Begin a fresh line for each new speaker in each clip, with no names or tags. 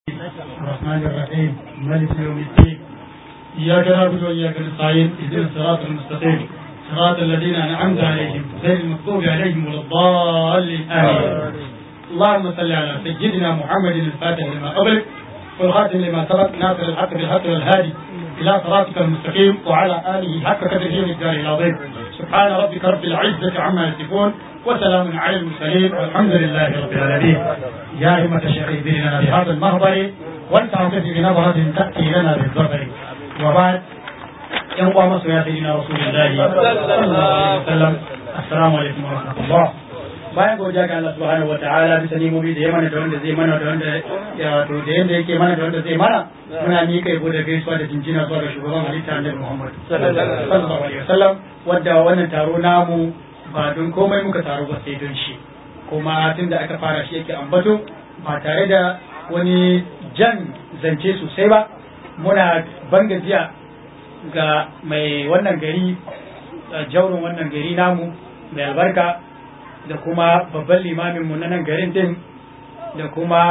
الرحمن الرحيم مالك يوم الدين إياك نعبد وإياك نستعين اهدنا الصراط المستقيم صراط الذين أنعمت عليهم غير المغضوب عليهم ولا الضالين آمين اللهم صل على سيدنا محمد الفاتح لما قبل والخاتم لما سبق ناصر الحق بالحق والهادي إلى صراطك المستقيم وعلى آله حق قدره الدار العظيم سبحان ربك رب العزة عما يصفون وسلام على المرسلين والحمد لله رب العالمين يا همة الشيخ لنا بهذا المهبر ولتعطف بنظرة تأتي لنا بالظفر وبعد ينقى مصر يا سيدنا رسول الله صلى الله عليه وسلم السلام عليكم ورحمة الله bayan godiya ga Allah subhanahu wataala bisa nimomi da ya mana da wanda zai mana da wanda ya wato da yanda yake mana da wanda zai mana muna miƙa yabo da gaisuwa da jinjina zuwa ga shugaban halitta Annabi Muhammad sallallahu alaihi wasallam wanda wannan taro namu ba don komai muka taro ba sai don shi kuma tunda aka fara shi yake ambato ba tare da wani jan zance sosai ba muna ban gajiya ga mai wannan gari jaurin wannan gari namu mai albarka da kuma babban limaminmu na nan garin din da kuma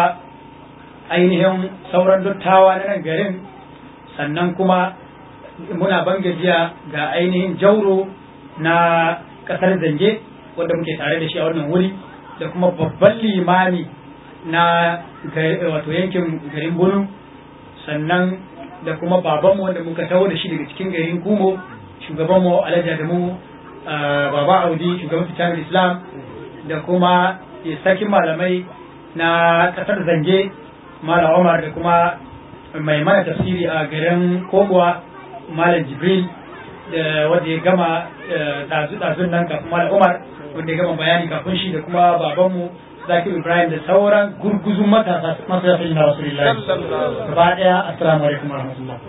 ainihin sauran dottawa na nan garin sannan kuma muna ban gajiya ga ainihin jauro na kasar zange wanda muke tare da shi a wannan wuri da kuma babban limami na wato yankin garin bunu sannan da kuma babanmu wanda muka taho da shi daga cikin garin kumo shugabanmu alhaji adamu baba audi shugaban fitar islam da kuma sarkin malamai na kasar zange malam omar da kuma mai mana tafsiri a garin kogowa malam jibril da wanda ya gama ɗazu-ɗazun nan kafin malam umar wanda ya gama bayani kafin shi da kuma babanmu zakir ibrahim da sauran gurguzun matasa masu na rasulullahi gaba ɗaya assalamu alaikum warahmatullah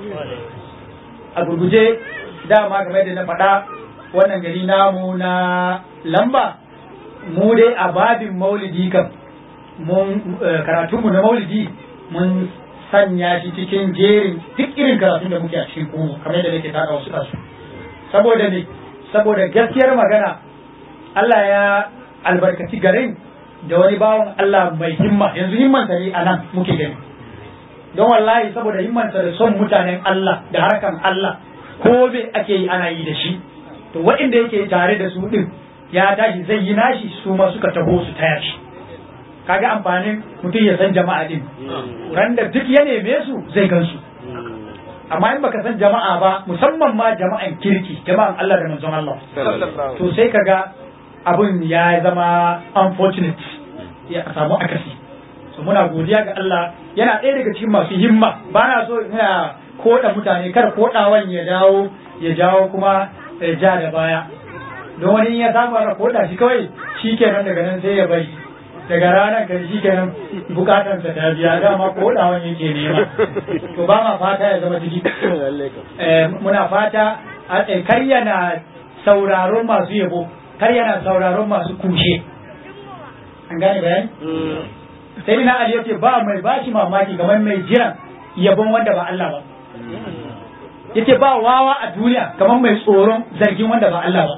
a gurguje dama game da na faɗa wannan gari namu na lamba mu dai a babin maulidi kam mun karatunmu na maulidi mun sanya shi cikin jerin duk irin karatun da muke a cikin kuma kamar da nake tada wasu kasu saboda ne saboda gaskiyar magana Allah ya albarkaci garin da wani bawan Allah mai himma yanzu himmansa ne a nan muke gani don wallahi saboda himmansa da son mutanen Allah da harkan Allah ko me ake yi ana yi da shi to waɗanda yake tare da su din ya tashi zai yi nashi su ma suka taho su taya shi kaga amfanin mutum ya san jama'a din ran da duk ya neme su zai gan su amma in baka san jama'a ba musamman ma jama'an kirki jama'an Allah da manzon Allah to sai kaga abun ya zama unfortunate ya samu akasi so muna godiya ga Allah yana ɗaya daga cikin masu himma ba na so ina koda mutane kar kodawan ya dawo ya jawo kuma ja da baya don wani ya samu aka koda shi kawai shi kenan daga nan sai ya bari daga ranar kan shi kenan bukatansa ta biya dama kodawan yake nema to ba ma fata ya zama ciki muna fata kar yana sauraron masu yabo kar yana sauraron masu kushe an gane bayani sai na ali yace ba mai bashi mamaki kamar mai jiran yabon wanda ba Allah ba yace ba wawa a duniya kamar mai tsoron zargin wanda ba Allah ba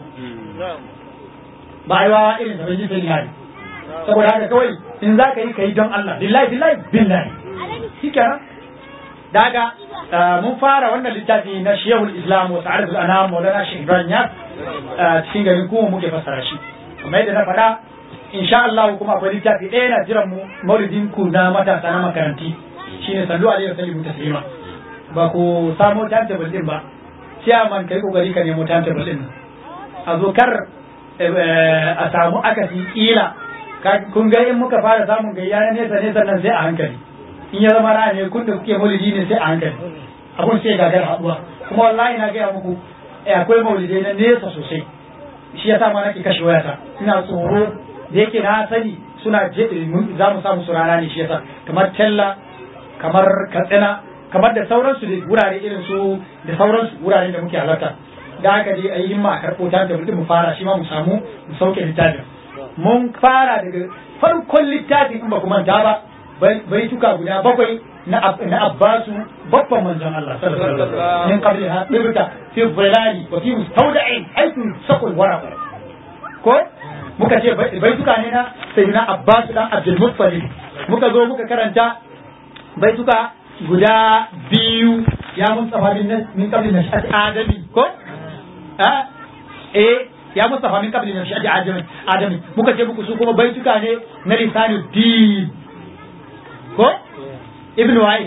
ba ai wawa irin da bai sai na saboda haka kawai in za ka yi ka yi don Allah billahi billahi billahi shikenan daga mun fara wannan littafi na shehul islam wa sa'adatul anam maulana shaykh ibrahim ya cikin garin kuma muke fassara shi kamar yadda na faɗa insha Allah kuma akwai littafi ɗaya na jiran mu maulidin ku na matasa na makaranti shine sallu alaihi wa sallimu taslima ba ku samo timetable din ba ciyaman kai kokari ka nemo timetable din a zo kar a samu akasi kila kun ga in muka fara samun gayya na nesa nesa nan sai a hankali in ya zama na ne kun da kuke maulidi ne sai a hankali abun sai gagar haɗuwa kuma wallahi na gaya muku akwai maulidai na nesa sosai shi yasa ma nake kashe wayata ina tsoro da yake na sani suna za mu samu su rana ne shi yasa kamar tella kamar katsina kamar da sauransu da wurare irin su da sauransu wurare da muke halarta da haka dai a yi himma a karɓo ta da mu fara shi ma mu samu mu sauke littafin mun fara daga farkon littafin in ba ku manta ba bai tuka guda bakwai na abbasu babban manzon Allah sallallahu alaihi wasallam min qabli ha dirta fi dhilali wa fi mustawda'in aitu saqul waraq ko muka ce bai tuka ne na sayyidina abbasu dan abdul muttalib muka zo muka karanta
baituka guda biyu ya mustafa min min qabli nashati adami ko a eh ya mustafa min qabli nashati adami adami muka ce muku su kuma baituka ne na lisanu din ko ibn wa'i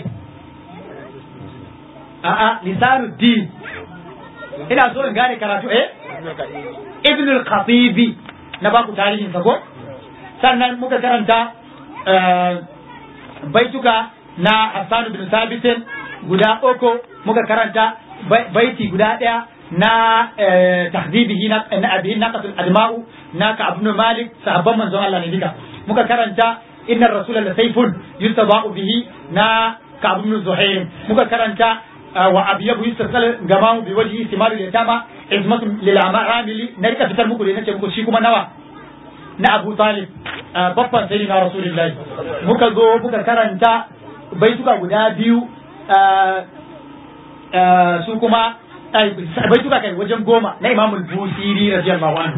a a lisanu din ina so in gane karatu eh ibn al-khatibi na baku tarihin sa ko sannan muka karanta baituka na Hassan bin Sabitin guda uku muka karanta baiti guda ɗaya na tahdibihi na abihin na qatul adma'u na ka ibn Malik sahabban manzon Allah ne duka muka karanta innar rasula la sayfun yustaba'u bihi na ka ibn Zuhair muka karanta wa abiyabu yustasal gamamu bi wajhi simaru yatama izmatu lil amali na rika fitar muku da nace muku shi kuma nawa na Abu Talib babban sai na Rasulullahi muka zo muka karanta baituka guda biyu su kuma baituka kai wajen goma na Imam Busiri radiyallahu anhu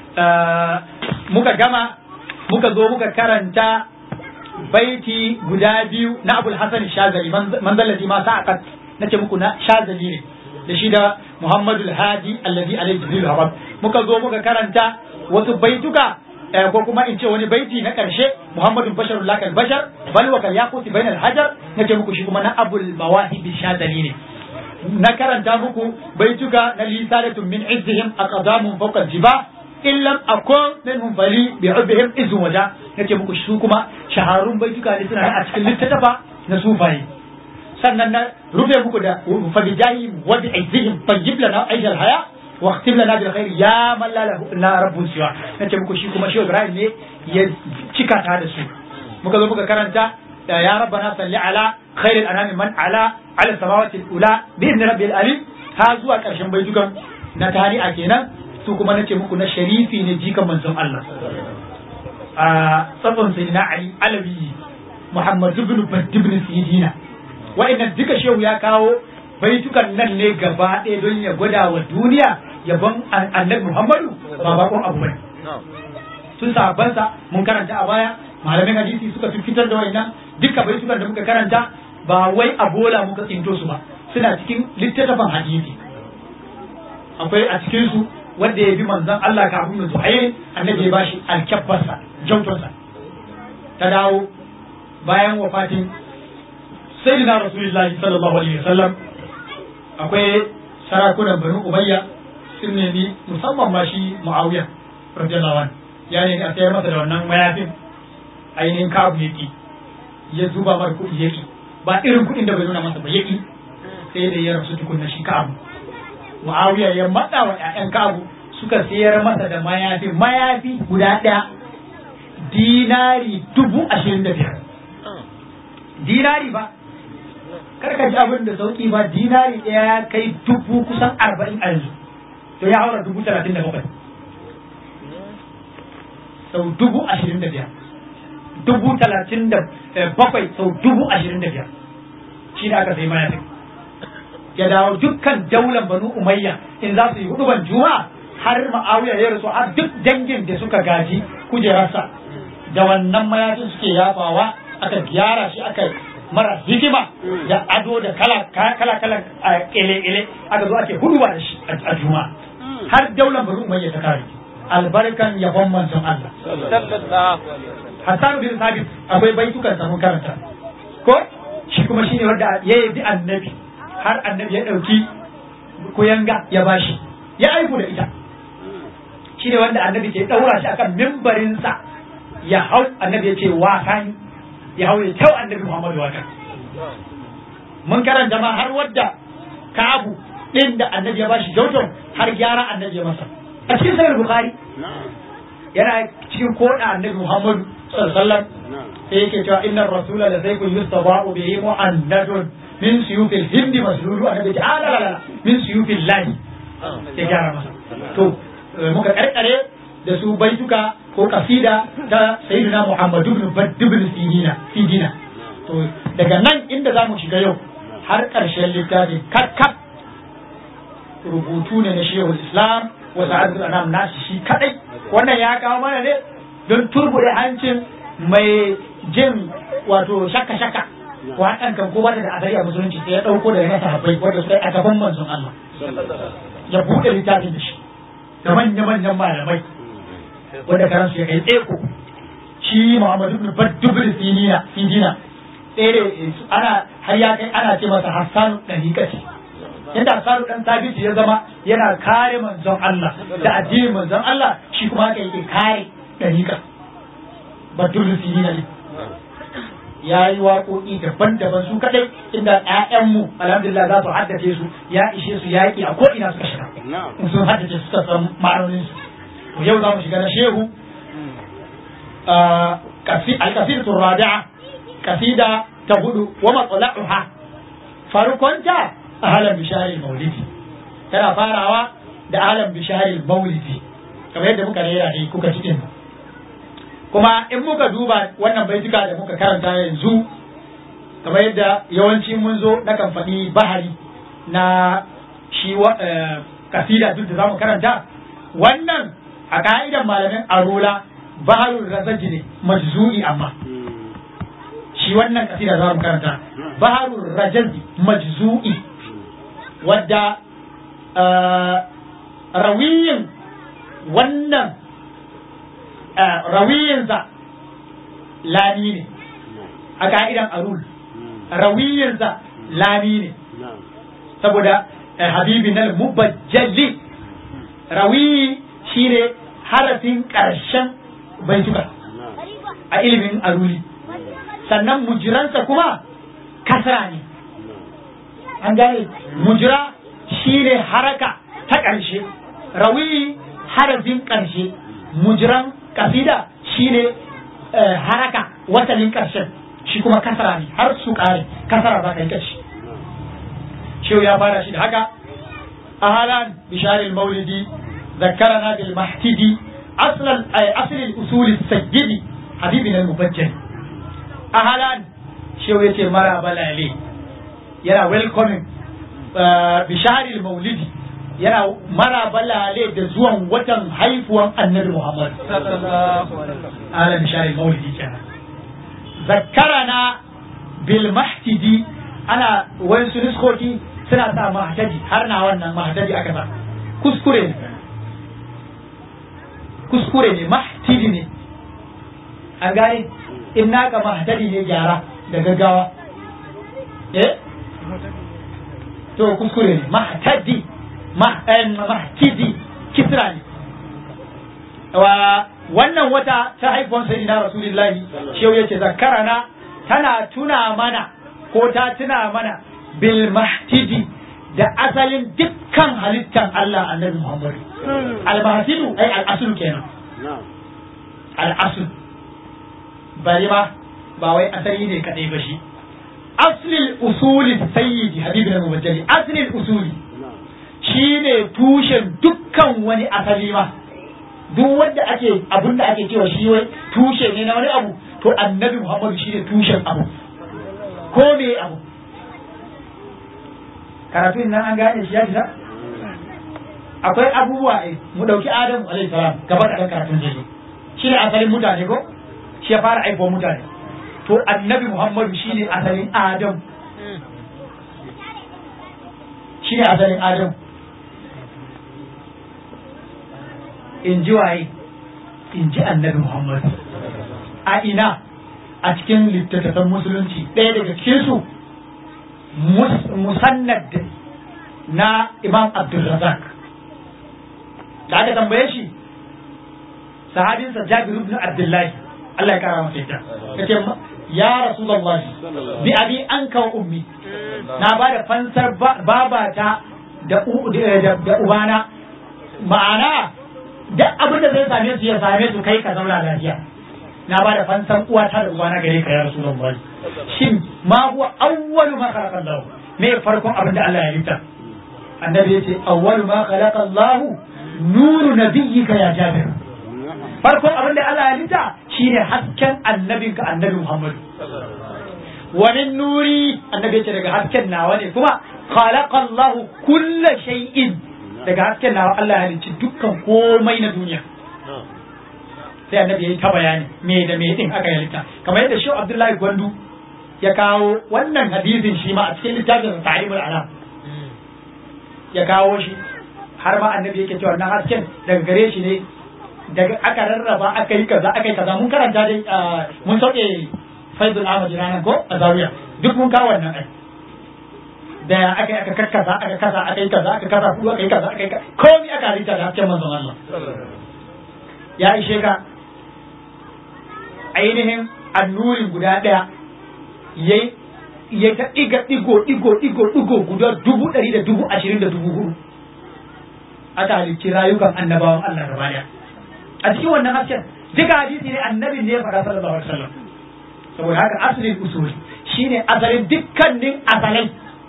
muka gama muka zo muka karanta baiti guda biyu na Abul Hasan Shazali manzalati ma sa'aqat nace muku na Shazali ne da shi da Muhammadul Hadi alladhi alayhi jibril habab muka zo muka karanta wasu baituka ko kuma in ce wani baiti na ƙarshe Muhammadun basharul lakal bashar bal wa kal yaquti bainal hajar nace muku shi kuma na Abul Mawahib Shadali ne na karanta muku baituka na lisalatun min izzihim aqdamun fawqa jiba in lam akun minhum fali bi ubbihim izun waja nace muku su kuma shaharun baituka ne suna a cikin littattafa na sufaye sannan na rufe muku da fa bijahi wa bi izzihim tayyib lana aijal haya واختم لنا بالخير يا من لا له الا رب سوى nace muku shi kuma shi Ibrahim ne ya cika ta da su muka zo muka karanta ya rabbana salli ala khairil anami man ala ala samawati ula bi idni rabbil alim ha zuwa karshen baitukan na tari'a kenan su kuma nace muku na sharifi ne jikan manzon Allah a tsatson sayyidina Ali Alawi Muhammad ibn Badr ibn Sidina wa'annan duka shehu ya kawo baitukan nan ne gaba ɗaya don ya gwada wa duniya yabon annabi Muhammadu ba bakon abu bane. Sun sahabbansa mun karanta a baya malamin hadisi suka fitar da wayannan duka baitukan da muka karanta ba wai a bola muka tsinto su ba suna cikin littattafan hadisi. Akwai a cikin su wanda ya bi manzon Allah kafin da Zuhair annabi ya bashi alkabbarsa jautarsa ta dawo bayan wafatin sayyidina rasulullahi sallallahu alaihi wasallam akwai sarakunan banu umayya sun nemi musamman ma shi muawiya radiyallahu anhu ya nemi a sayar masa da wannan mayafin ainihin kabu yaki ya zuba mar kuɗi yaki ba irin kuɗin da bai nuna masa ba yaki sai da ya rasu tukunna shi kabu muawiya ya matsa wa ƴaƴan kabu suka sayar masa da mayafi mayafi guda ɗaya dinari dubu ashirin da biyar dinari ba karka ji abin da sauki ba dinari ɗaya ya kai dubu kusan arba'in a yanzu to ya haura dubu talatin da bakwai sau dubu ashirin da biyar dubu talatin da bakwai sau dubu ashirin da biyar shi da aka sai mayafin ya dawo dukkan daular banu umayya in za su yi huduban juma'a har ma'awiya ya rasu har duk dangin da suka gaji kujerarsa da wannan mayafin suke yafawa aka gyara shi aka mara hikima da ado da kala kala kala kele kele aka zo ake huduba da shi a juma'a har daular banu umayya ta kare albarkan yabon manzon Allah Hassan bin Sabit akwai baitukan sa mun karanta ko shi kuma shine wanda ya yi annabi har annabi ya dauki kuyanga ya bashi ya aiku da ita shine wanda annabi ke daura shi akan mimbarinsa ya hau annabi ya ce wasani ya hau ya kyau annabi Muhammadu wata mun karanta ma har wadda kabu din da annabi ya bashi jauton har gyara annabi ya masa a cikin sahih bukhari yana cikin koda annabi Muhammadu sallallahu alaihi wasallam sai yake cewa innar rasula la sayfun yustaba'u bihi mu'annadun min suyufil hindi maslulu annabi ya ala la min suyufil lahi ya gyara masa to muka karkare da su baituka ko kasida ta sayyidina Muhammadu ibn Badd ibn Sidina Sidina to daga nan inda zamu shiga yau har ƙarshen littafin kakkab rubutu ne na Shehul Islam wa Sa'adul Anam nashi shi kadai wannan ya kawo mana ne don turbude hancin mai jin wato shakka shakka waƙan kan ko bata da asali a musulunci sai ya ɗauko daga na sahabbai wanda suka yi a gaban manzon Allah ya buɗe littafin da shi da manya-manyan malamai wanda karansu ya kai tseko shi Muhammad ibn Baddubul Sinina Sinina tsere ana har ya kai ana ce masa Hassan Dariqa ce inda Hassan dan Sabiti ya zama yana kare manzon Allah da addinin manzon Allah shi kuma haka yake kare Dariqa Baddubul Sinina ne ya yi waƙoƙi daban-daban su kaɗai inda ‘ya'yanmu alhamdulillah za su haddace su ya ishe su yaƙi a ko'ina suka shiga in sun haddace suka san ma'anonin su yau za mu shiga na shehu القصيدة الرابعة قصيدة تقول ومطلعها فرقنت أهلا بشهر المولد ترى فارعوا da alam bisharil maulidi kamar yadda muka rera ne kuka cikin kuma in muka duba wannan baituka da muka karanta yanzu kamar yadda yawanci mun zo na kan faɗi bahari na shi kasida duk da za mu karanta wannan a ka'idan malamin arola baharul razaji ne majzu'i amma shi wannan kasida za mu karanta baharul rajazi majzu'i wadda rawiyin wannan rawiyinsa lami ne a ka'idan arul rawiyinsa lami ne saboda habibi na mubajjalli rawiyi shine harafin ƙarshen baituka a ilimin aruli sannan mujiransa kuma kasra ne an gane mujira shine haraka ta ƙarshe rawi harafin ƙarshe mujiran kasida shine haraka watannin ƙarshen shi kuma kasra ne har su ƙare kasra za ka yi ƙarshe shehu ya fara shi da haka ahalan bisharil maulidi ذكرنا بالمحتدي أصل أصل الأصول السجد حبيبنا المبجل أهلا شو يتي مرا بلالي يرى ويلكمين بشهر المولد yana mara balale da zuwan watan haifuwan annabi Muhammad ala bishari maulidi kenan zakkarana bil mahtidi ana wani su niskoki suna sa mahtadi har na wannan mahtadi aka sa kuskure ne kuskure ne mahtidi ne an gane in naka mahtadi ne gyara da gaggawa eh to kuskure ne mahtadi mahtidi kisra ne wa wannan wata ta haifuwan sayyidina rasulullahi shehu yace zakarana tana tuna mana ko ta tuna mana bil mahtidi da asalin dukkan halittan Allah annabi Muhammad al-mahtidu ai al-asl kenan al-asl bari ma ba wai asali ne kadai ba shi aslil usuli sayyidi habibina mubajjali aslil usuli shine tushen dukkan wani asali ma duk wanda ake abin da ake cewa shi wai tushe ne na wani abu to annabi muhammadu shine tushen abu ko me abu karatun nan an gane shi ya fita akwai abubuwa eh mu dauki adamu alaihi salam gaba da karatun zai shi ne asalin mutane ko shi ya fara aiko mutane to annabi muhammadu shine asalin adam shi ne asalin adam in ji waye in ji annabi muhammadu a ina a cikin littattafan musulunci ɗaya daga cikinsu musannad na imam abdulrazak da aka tambaye shi sahabinsa jabir ibn abdullahi Allah ya kara masa ita yace ya rasulullah bi abi anka wa ummi na ba da fansar babata da da ubana ma'ana duk abin da zai same su ya same su kai ka zauna lafiya na ba da fansan uwata da ubana gare ka ya rasulullah shin ma huwa awwalu ma khalaqa Allah me farkon abin da Allah ya halitta annabi yace awwalu ma khalaqa Allah nuru nabiyyika ya jabir farkon abin da Allah ya halitta shine hasken annabinka annabi Muhammad wa min nuri annabi yace daga hasken nawa ne kuma khalaqa Allah kulla shay'in daga hasken nawa Allah ya halicci dukkan komai na duniya sai annabi yayi ta bayani me da me din aka halitta kamar yadda shi Abdullahi Gwandu ya kawo wannan hadisin shi ma a cikin littafin ta'limul alam ya kawo shi har ma annabi yake cewa wannan hasken daga gare shi ne daga aka rarraba aka yi kaza aka yi kaza mun karanta dai mun sauke faidul ahmad ranar ko a zawiya duk mun kawo wannan ai da aka yi aka karkasa aka kasa aka yi kaza aka kasa kuma aka yi kaza aka yi kaza komai aka halitta da hasken manzon Allah ya ishe ka ainihin annurin guda ɗaya ya ya ta ɗiga ɗigo ɗigo ɗigo ɗigo guda dubu ɗari da dubu ashirin da dubu hudu aka halicci rayukan annabawan Allah gaba ɗaya a cikin wannan hasken duka hadisi ne annabin ne ya faɗa sallallahu alaihi wasallam saboda haka asalin usuli shine asalin dukkanin asalai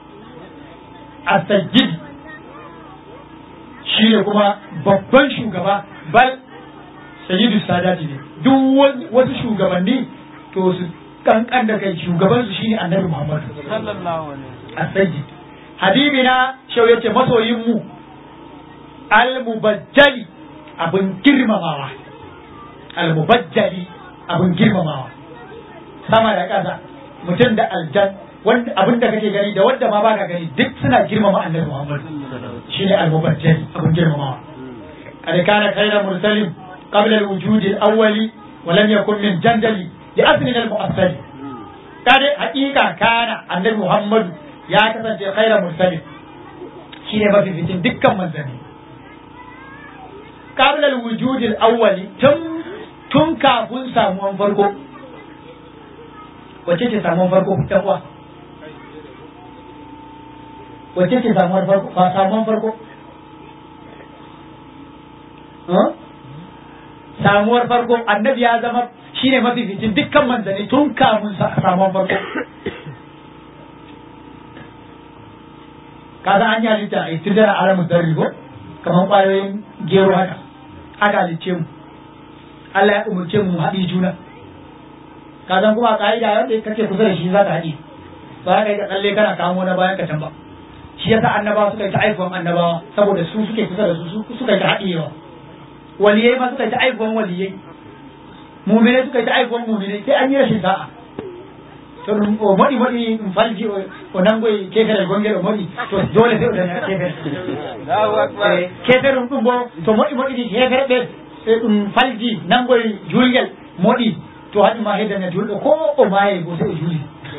asajid shine kuma babban shugaba bal sayyidu sadati ne duk wasu shugabanni to su kankan da kai shugaban su shine annabi Muhammad
sallallahu alaihi
asajid habibina shau yace masoyin mu al-mubajjali abin girmamawa al-mubajjali abin girmamawa sama da ƙasa mutum da aljan wanda abin da kake gani da wanda ma baka gani duk suna girmama annabi Muhammad shine al-mubajjali abin girmamawa kad kana khayra mursalin qabla al-wujud al-awwali wa lam yakun min jandali li aslin al-mu'assal kade haƙiƙa kana annabi Muhammad ya kasance khayra mursalin shine mafificin dukkan manzanni qabla al-wujud al-awwali tun tun kafin samuwan farko wace ce samuwan farko ɗan uwa wace ce samuwar farko ba samuwan farko samuwar farko annabi ya zama shine mafificin dukkan manzanni tun kafin samuwan farko kaza an yi halitta a tun da alamun zarri ko kamar ƙwayoyin gero haka aka halicce mu Allah ya umarce mu haɗi juna ka san kuma ka'ida wanda kake kusa da shi za ka haɗi ba ka yi ka tsalle kana kamo na bayan ka can ba shi yasa annabawa suka yi ta aifuwan annabawa saboda su suke kusa da su suka yi ta haɗiyewa waliyai ma suka yi ta aifuwan waliyai muminai suka yi ta aifuwan muminai sai an yi rashin sa'a to o modi modi in falji o nangoy kefere gongel o modi to dole sai o daña kefere
Allahu akbar
kefere ɗum bo to moɗi moɗi ɗi kefere ɓe e ɗum falji nangoy julgel moɗi to haɗi ma heddana julɗo ko o maye go sai o juuli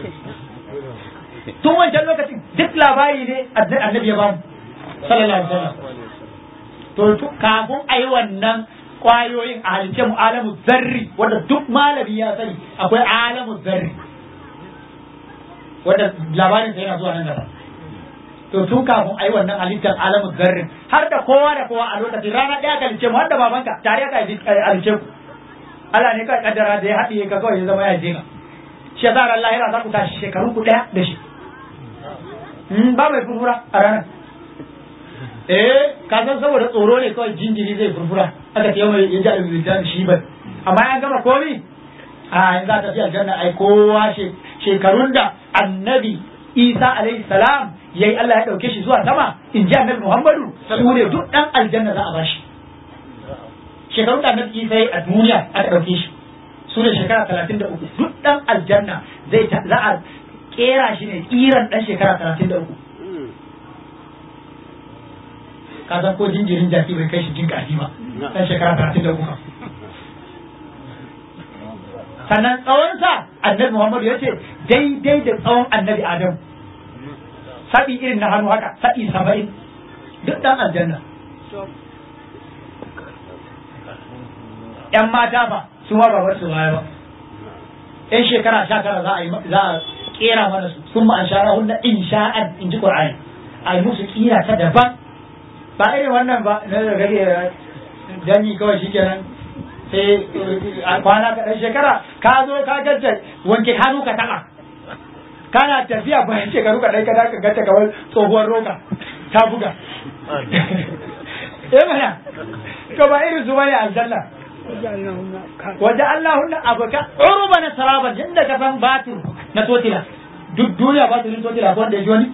tun wancan lokacin duk labari ne annabi ya bamu sallallahu alaihi wasallam to kafin a yi wannan kwayoyin a halice mu alamu zarri wanda duk malami ya sani akwai alamu zarri wanda labarin sa yana zuwa nan gaba to tun kafin a yi wannan halittar alamu zarri har da kowa da kowa a lokacin rana ɗaya ka halice mu har da babanka tare ka halice ku Allah ne kawai kaddara da ya haɗiye ka kawai ya zama ya je ka shi yasa ran lahira za ku tashi shekaru ku ɗaya da shi ba mai furfura a ranar eh ka san saboda tsoro ne kawai jinjiri zai furfura aka ce mai ya ji alwildan shi ba amma ya gama komi a yanzu za ta fi aljanna ai kowa shekarun da annabi isa alaihi salam yayi Allah ya dauke shi zuwa sama in ji annabi muhammadu su ne duk dan aljanna za a bashi shekarun da annabi isa yayi a duniya aka dauke shi su ne shekara talatin da uku duk dan aljanna zai za a kera shi ne kiran dan shekara talatin da uku ka san ko jinjirin jaki bai kai shi jin ƙarfi ba dan shekara talatin da uku sannan tsawonsa annabi muhammadu ya ce daidai da tsawon annabi adam saɓi irin na hannu haka saɓi saba'in duk dan aljanna yan mata ba su ma ba su baya ba yan shekara sha tara za a yi za a kera mana su sun ma an shara hunna in sha'an in ji qur'ani a yi musu kira ta daban ba irin wannan ba na da gage danyi kawai shikenan sai a kwana ka dan shekara ka zo ka gacce wanke hannu ka taɓa kana tafiya bayan shekaru ka dai ka ka gacce kamar tsohuwar roka ta buga eh mana to ba irin su bane aljanna waje Allahunna abuka uruba na saraban yadda ka san batir na totila duk duniya batirin totila ko wanda ya ji wani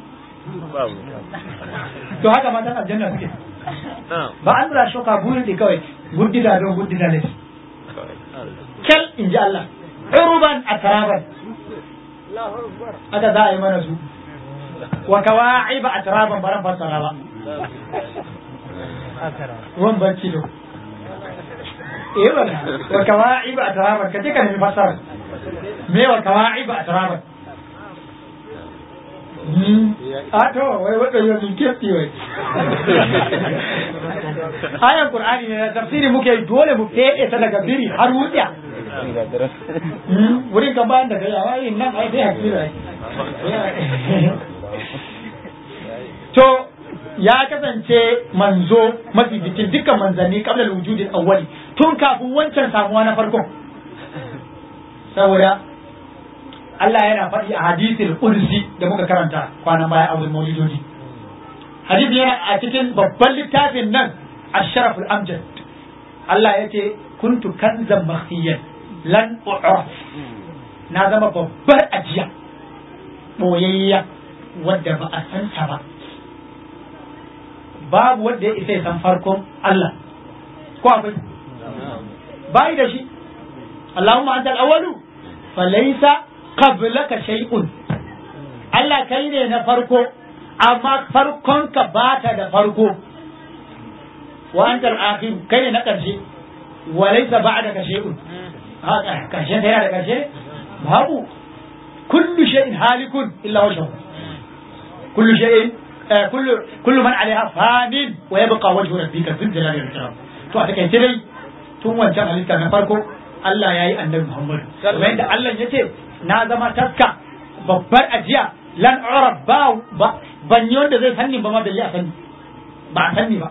to haka matan aljanna suke ba an zura shoka burin da kawai guddida don guddida ne kyal in ji Allah uruban a saraban haka za a yi mana su wa kawa'iba atraban baran fassara ba ruwan barci da eh wala wa kawa'iba atraban kaje ka nemi fassara me wa kawa'iba atraban a to wai wadda yau min kefi wai ayan qur'ani ne tafsiri muke yi dole mu fede ta daga biri har wuya wurin kan bayan da kai a wayin nan ai sai hakira to ya kasance manzo mafi bikin dukkan manzanni kabla wujudin awwali tun kafin wancan samuwa na farko saboda Allah yana faɗi a hadisin qudsi da muka karanta kwanan baya a wurin maulidodi hadisi yana a cikin babban littafin nan asharaful amjad Allah ya ce kuntu kanzan makhfiyan lan u'raf na zama babbar ajiya boyayya wadda ba a san ta ba babu wanda ya isa ya san farkon Allah ko akwai bai da shi Allahumma anta al-awwalu falaysa qablaka shay'un Allah kai ne na farko amma farkon ka bata da farko wa anta al-akhir kai ne na karshe wa laysa ba'daka shay'un ha karshe da yana da karshe babu kullu shay'in halikun illa wajhu kullu shay'in kullu kullu man 'alayha fanin wa yabqa wajhu rabbika dhul jalali wal ikram to a takaice dai tun wancan halitta na farko Allah ya yi annabi Muhammadu kamar yadda Allah ya ce na zama taska babbar ajiya lan urab ba ban yi wanda zai sanni ba ma balle a sanni ba a sanni ba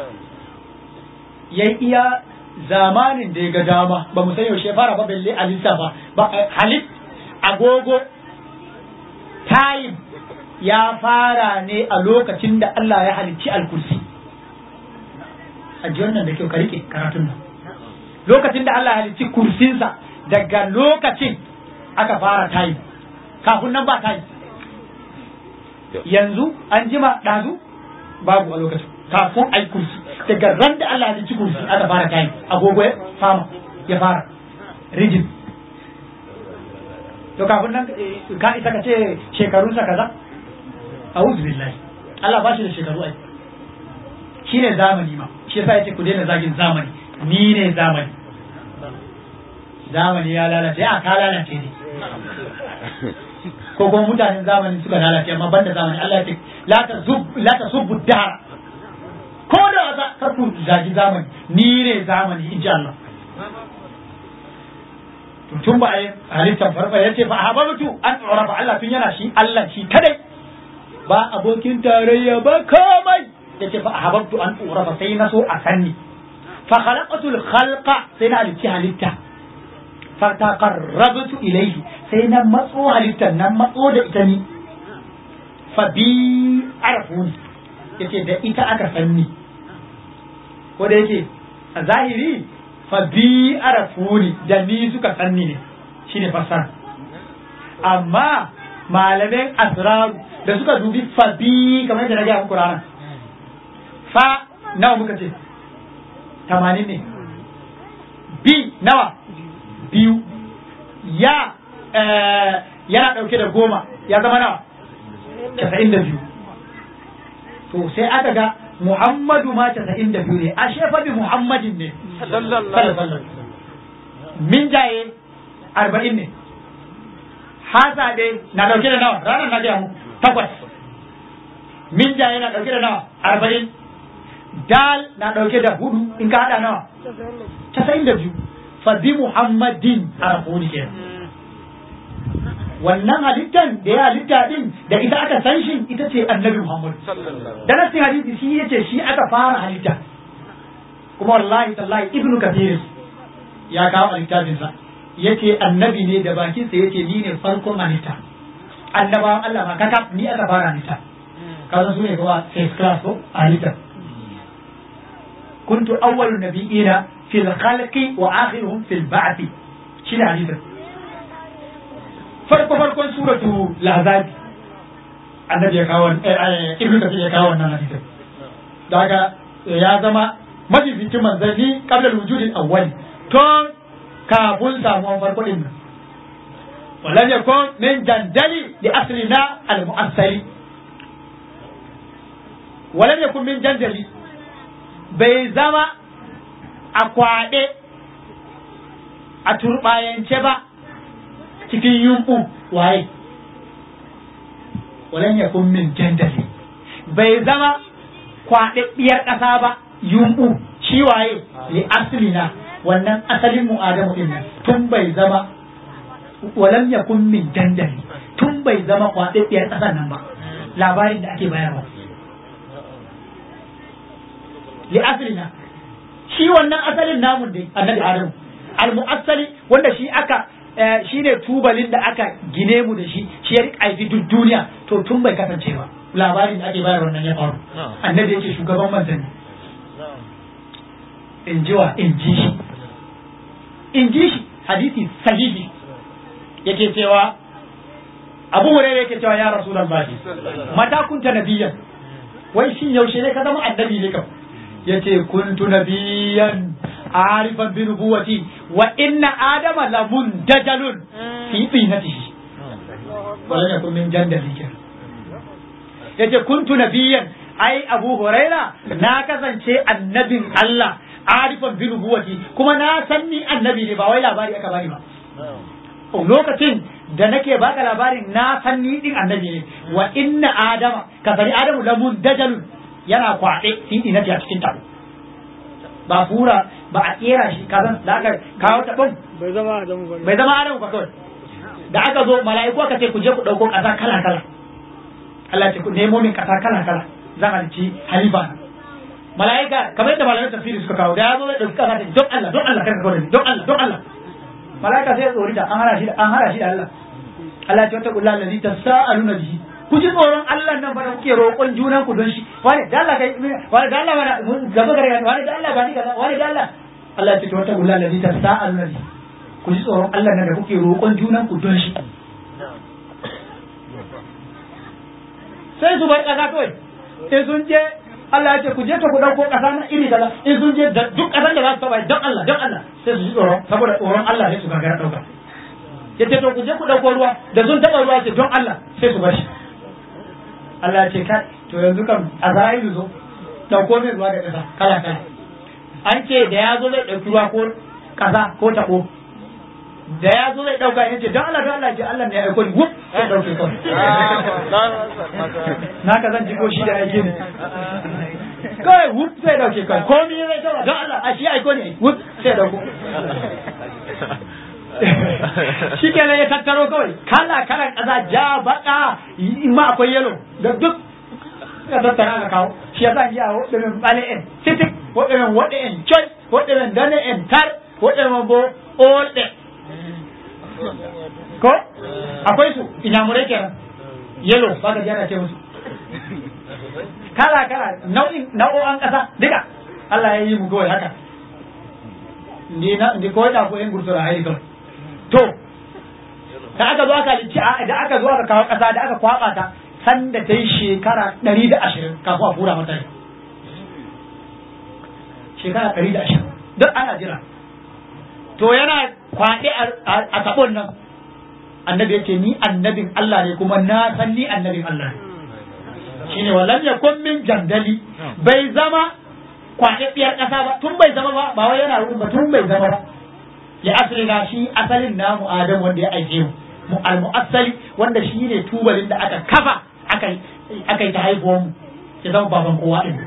yayi iya zamanin da ya ga dama ba mu san yaushe fara ba balle a lissafa ba halit agogo time ya fara ne a lokacin da Allah ya halicci alkursi a ji wannan da kyau ka rike karatun nan lokacin da Allah ya halicci kursinsa daga lokacin aka fara time kafin nan ba time yanzu an jima ɗazu babu a lokacin kafin ai kursi daga ran da Allah ya halicci kursi aka fara time agogo ya fama ya fara rigid to kafin nan ka isa ka ce shekarunsa kaza a'udhu billahi Allah ba shi da shekaru ai shi ne zamani ma shi yasa yace ku daina zagin zamani ni ne zamani zamani ya lalace a ka lalace ne ko kuma mutanen zamani suka lalace amma banda zamani Allah ya ce la ta zub la ta subbu dahar ko da wasa kar ku zagi zamani ni ne zamani insha Allah tun ba a yi halittar farfa ya ce ba a haɓa mutu an tsora ba Allah tun yana shi Allah shi kadai ba abokin tarayya ba komai ya ce ba a haɓa an tsora ba sai na so a sanni fa khalaqatul khalqa sai na halitti halitta fa taqarrabtu ilayhi sai na matso halittar nan matso da ita ni fa bi arafuni yace da ita aka sanni ko da yake a zahiri fa bi arafuni da ni suka sanni ne shine fasara amma malamin asrar da suka dubi fa bi kamar yadda na gaya muku ranar fa nawa muka ce tamanin ne bi nawa biyu ya yana ɗauke da goma ya zama nawa casa'in da biyu to sai aka ga Muhammadu ma casa'in da biyu ne a shefa bi Muhammadin ne sallallahu min jaye arba'in ne hasa dai na dauke da nawa ranar na gaya muku takwas min jaye na dauke da nawa arba'in dal na dauke da hudu in ka hada nawa casa'in da biyu fa bi Muhammadin a rahoni kenan wannan halittan da ya halitta din da ita aka san shi ita ce annabi Muhammad da nasin hadisi shi yace shi aka fara halitta kuma wallahi tallahi ibnu kathir ya kawo littafin sa yace annabi ne da bakin sa yace ni ne farkon halitta annabawan Allah ma kaka ni aka fara halitta kaza su ne kuma first class ko halitta kuntu awwalu nabiyina fil khalqi wa akhiruhum fil ba'thi shi ne hadisin farko farkon suratu lazabi annabi ya kawo ibnu kathir ya kawo wannan hadisin daga ya zama mafificin manzanni qabla wujudin awwal tun kafin samuwan farko din nan ولم يكن من جندل لأصلنا المؤثر ولم يكن من جندل بيزما أقوى a turɓayance ba cikin yumɓu waye walan ya kun min jandali bai zama kwaɗaɗɗiyar ƙasa ba yumɓu shi waye li aslina wannan asalin mu adamu din nan tun bai zama walam ya kun min jandali tun bai zama kwaɗaɗɗiyar ƙasar nan ba labarin da ake bayarwa li aslina shi wannan asalin namun dai annabi adamu al-mu'assali wanda shi aka shi ne tubalin da aka gine mu da shi shi ya rika aifi duk duniya to tun bai kasance ba labarin da ake bayar wannan ya faru annabi yake shugaban manzanni in ji wa in ji shi in ji shi hadisi sahihi yake cewa abu hurairah yake cewa ya rasulullahi mata kunta nabiyyan wai shin yaushe ne ka zama annabi ne kam yace kuntu nabiyyan arifan bi nubuwati wa inna adama la mundajalun fi tinatihi wala yakun min jandali kenan yace kuntu nabiyyan ai abu huraira na kasance annabin Allah arifan bi nubuwati kuma na san ni annabi ne ba wai labari aka bani ba lokacin da nake baka labarin na san ni din annabi ne wa inna adama ka sani adamu la mundajalun yana kwaɗe fi tinati a cikin tabo ba fura ba a kera shi kazan da aka kawo tabon
bai zama adamu ba
bai zama adamu ba kawai da aka zo mala'iku aka ce ku je ku dauko kasa kala kala Allah ce ku nemo min kasa kala kala zan halici halifa mala'ika kamar yadda malamin tafsiri suka kawo da ya zo zai dauki kasa ta don Allah don Allah kanka kawai don Allah don Allah mala'ika sai ya tsori ta an hana shi da an hana shi da Allah Allah ce wata kullu allazi tasaaluna bihi ku ji tsoron Allah nan ba da kuke roƙon junan ku don shi wani da Allah kai wani da Allah wani gaba gare wani da Allah ba ni kaza wani da Allah Allah ya ce wata kullu allazi tasaaluna bihi ku ji tsoron Allah nan da kuke roƙon junan ku don shi sai su bar ƙasa kawai in sun je Allah ya ce ku je ta ku dauko ƙasa na iri kaza in sun je da duk ƙasan da za su taba don Allah don Allah sai su ji tsoron saboda tsoron Allah sai su gagara dauka ya ce to ku je ku dauko ruwa da sun taba ruwa ce don Allah sai su bar shi Allah ya ce kai to yanzu kam Azra'ilu zo dauko min ruwa da ƙasa kala kala an ce da ya zo zai dauki ruwa ko ƙasa ko tako da ya zo zai dauka yace don Allah don Allah ce Allah ne ya aiko ni wuf sai dauke kawai na ka zan jiko shi da aiki ne kawai wuf sai dauke kawai komi zai tawa don Allah a shi aiko ne wuf sai dauko shi kenan ya tattaro kawai kala kalan kaza ja baka in ma akwai yelo da duk ya tattara aka kawo shi ya sa ya waɗannan ɓale en sitik waɗannan waɗe en coy waɗannan dane en tar waɗannan bo olɗe ko akwai su inyamurai kenan yelo ba ka jana ce musu kala kala nau'in nau'o'an ƙasa duka Allah ya yi mu kawai haka ndi na ndi ko da ko en gursura ai kawai to da aka zo aka lici da aka zo aka kawo ƙasa da aka kwaba ta san da ta yi shekara ɗari da ashirin kafin a fura mata shekara ɗari da ashirin duk ana jira to yana kwaɗe a taɓon nan annabi ya ce ni annabin Allah ne kuma na san ni annabin Allah ne shine wallan ya kun min jandali bai zama kwaɗaɗɗiyar ƙasa ba tun bai zama ba ba wai yana wurin ba tun bai zama ba ya asali na shi asalin namu adam wanda ya aike mu al-mu'assali wanda shi ne tubalin da aka kafa aka yi ta haihuwar mu ya zama baban kowa din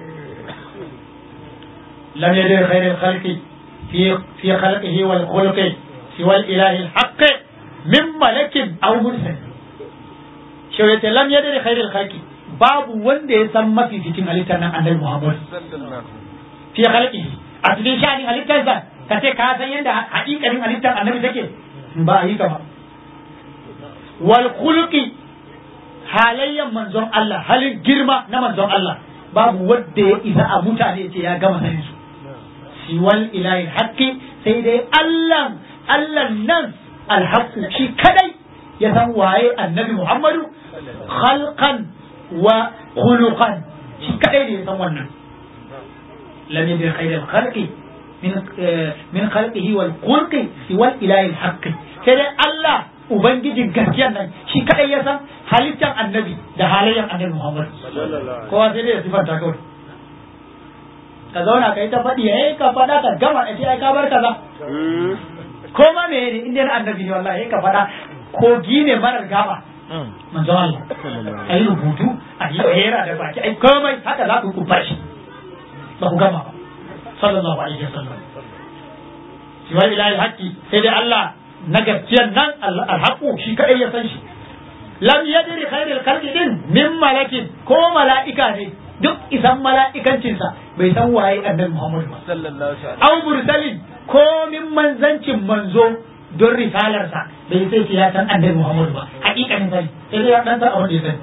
lam yadir khairul khalqi fi fi khalqihi wal khulqi siwa al-ilahi al-haqq min malakin aw mursal shi yace lam yadir khairul khalqi babu wanda ya san mafificin halittar nan annabi Muhammad fi khalqihi a cikin sha'anin halittarsa ka ce ka san yadda haƙiƙanin halittar annabi take ba a yi ka ba wal khuluqi halayyan manzon Allah halin girma na manzon Allah babu wanda ya isa a mutane ce ya gama sanin su siwal ilahi haqqi sai dai Allah Allah nan alhaqqu shi kadai ya san waye annabi Muhammadu khalqan wa khuluqan shi kadai ne ya san wannan lam yadir khairul khalqi min min khalqihi wal khulqi siwal ilahi haqqi sai dai Allah ubangijin gaskiyan nan shi kadai ya san halittar annabi da halayyar annabi Muhammad kowa sai dai ya sifanta kawai ka zauna ka yi ta faɗi eh ka faɗa ka gama a ce ai ka bar kaza ko ma me ne inda annabi ne wallahi ka faɗa kogi ne marar gaba manzo Allah a yi rubutu a yi hera da baki ai komai haka za ku ku fashi ba ku gama ba sallallahu alaihi wasallam shi wani ilahi haƙƙi sai dai Allah na gaskiyar nan alhaƙu shi kaɗai ya san shi lam yadri khairul khalqi din min malakin ko mala'ika ne duk isan mala'ikancinsa bai san waye annabi Muhammad ba
sallallahu alaihi
aw mursalin ko min manzancin manzo don risalarsa bai sai ce ya san annabi Muhammad ba hakikanin sani sai dai ya dan san abin da ya sani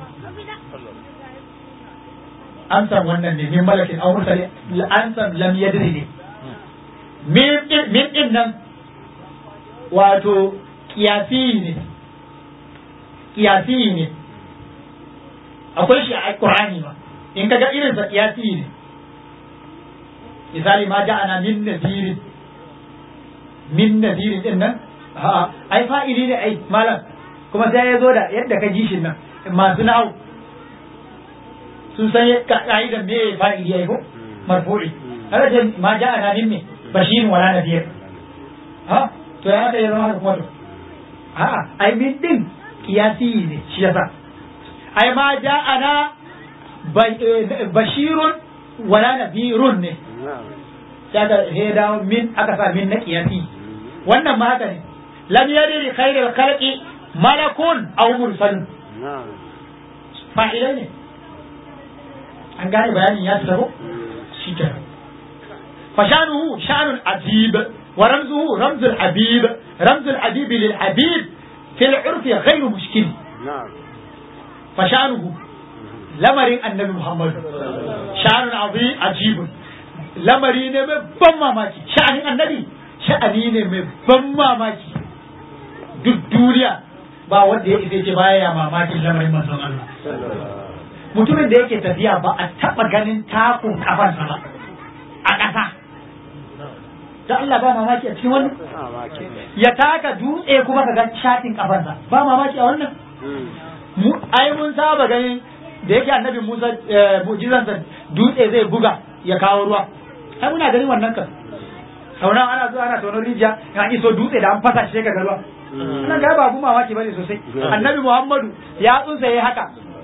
an san wannan ne min malakin aw mursalin an san lam yadri ne min min din nan wato kiyasi ne kiyasi ne akwai shi a Qur'ani ba in kaga irin sa kiyasi ne misali ma ja'ana min nadirin min nadirin din nan ha ai fa'ili ne ai malam kuma sai ya zo da yadda ka ji shi nan masu na'au sun san ka'idan me fa'ili ai ko marfu'i kada ce ma ja'ana min me bashirin wala nadir ha to ya da ya zama haka kuma to a'a ai min din kiyasi ne shi yasa ai ma ja'ana bashirun wala nadirun ne sai aka sai dawo min aka sa min na kiyasi wannan ma haka ne lam yadri khairul khalqi malakun aw mursalun fa'ilai ne an gane bayanin ya tsaro shi ke fashanuhu shanun ajib wa ramzuhu ramzul habib ramzul habib lil habib fil urfi ghairu mushkil fashanuhu lamarin annabi Muhammad sha'anun abu ajibun lamari ne mai ban mamaki sha'anin annabi sha'ani ne mai ban mamaki duk duniya ba wanda ya isa ce baya ya mamakin lamarin manzon Allah mutumin da yake tafiya ba a taba ganin takun kafansa ba a ƙasa da Allah ba mamaki a cikin wannan ya taka dutse kuma ka ga shatin kafansa ba mamaki a wannan mu ai mun saba ganin da yake annabi Musa mu'jizansa dutse zai buga ya kawo ruwa ai muna ganin wannan kan sauna ana zuwa ana tonon rijiya in iso dutse da an fasa shi ka ruwa ana ga ba abu mamaki bane sosai annabi Muhammadu ya tsunsa yayi haka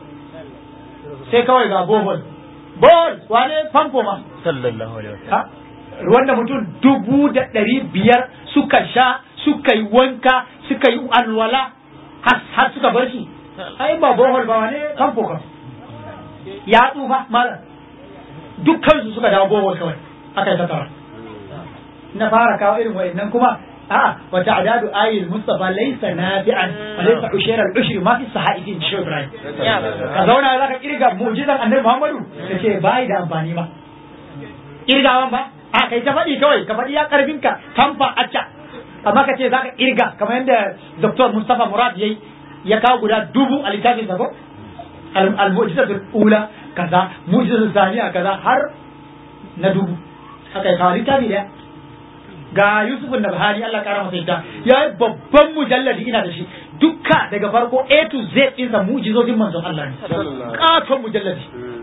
sai kawai ga bohol bohol wane famfo ma
sallallahu alaihi wasallam
ruwan da mutum dubu da ɗari biyar suka sha suka yi wanka suka yi alwala har suka bar shi ai ba bohol ba wane famfo kan ya tsufa malam dukkan su suka dawo bohol kawai aka yi tattara na fara kawo irin wa'annan kuma a'a wa ta'dadu ayil mustafa laysa nafi'an wa laysa ushira al-ushri ma fi sahaifi in shi Ibrahim ka zauna zaka kirga mu'jizan annabi Muhammadu kace bai da amfani ba kirgawan ba a kai ta faɗi kawai ka faɗi ya karfin ka kamfa acca amma ka ce zaka kirga kamar yadda Dr. Mustafa Murad yayi ya kawo guda dubu a littafin sa ko al-mu'jizatul ula kaza mu'jizatul thaniya kaza har na dubu haka ya kawo littafi daya ga Yusuf da Buhari Allah kara masa yadda ya yi babban mujalladi ina da shi dukka daga farko A to Z ɗinsa mu'jizozin manzon Allah ne katon mujalladi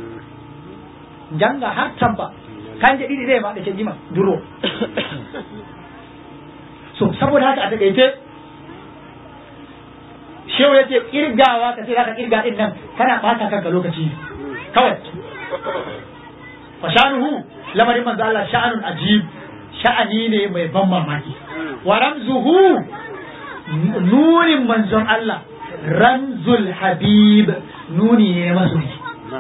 janga har tamba kan je ɗiɗi ma da ke jima duro so saboda haka a takaice shehu ya ce kirgawa ka ce za ka kirga ɗin nan kana ɓata kanka lokaci kawai fa sha'anuhu lamarin manzo Allah sha'anun ajib sha'ani ne mai ban mamaki wa ramzuhu nunin manzon Allah ramzul habib nuni ne masoyi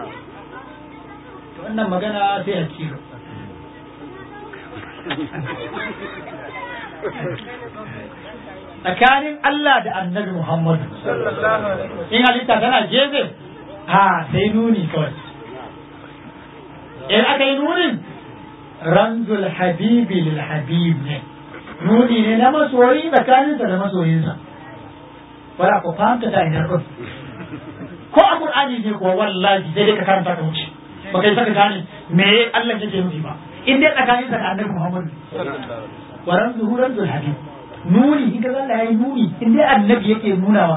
wannan magana sai hakilo tsakanin Allah da annabi Muhammad in halitta tana gefe ha sai nuni kawai in aka yi nunin ramzul habibi lil habib ne nuni ne na masoyi tsakaninsa da masoyinsa wala ko fahimta ta ina ɗin ko a qur'ani ne kuwa wallahi sai dai ka karanta ka wuce ba kai saka gane me Allah yake nufi ba in dai tsakaninsa da annabi Muhammad wa ramzuhu ramzul habib nuni in kaga Allah yayi nuni in dai annabi yake nunawa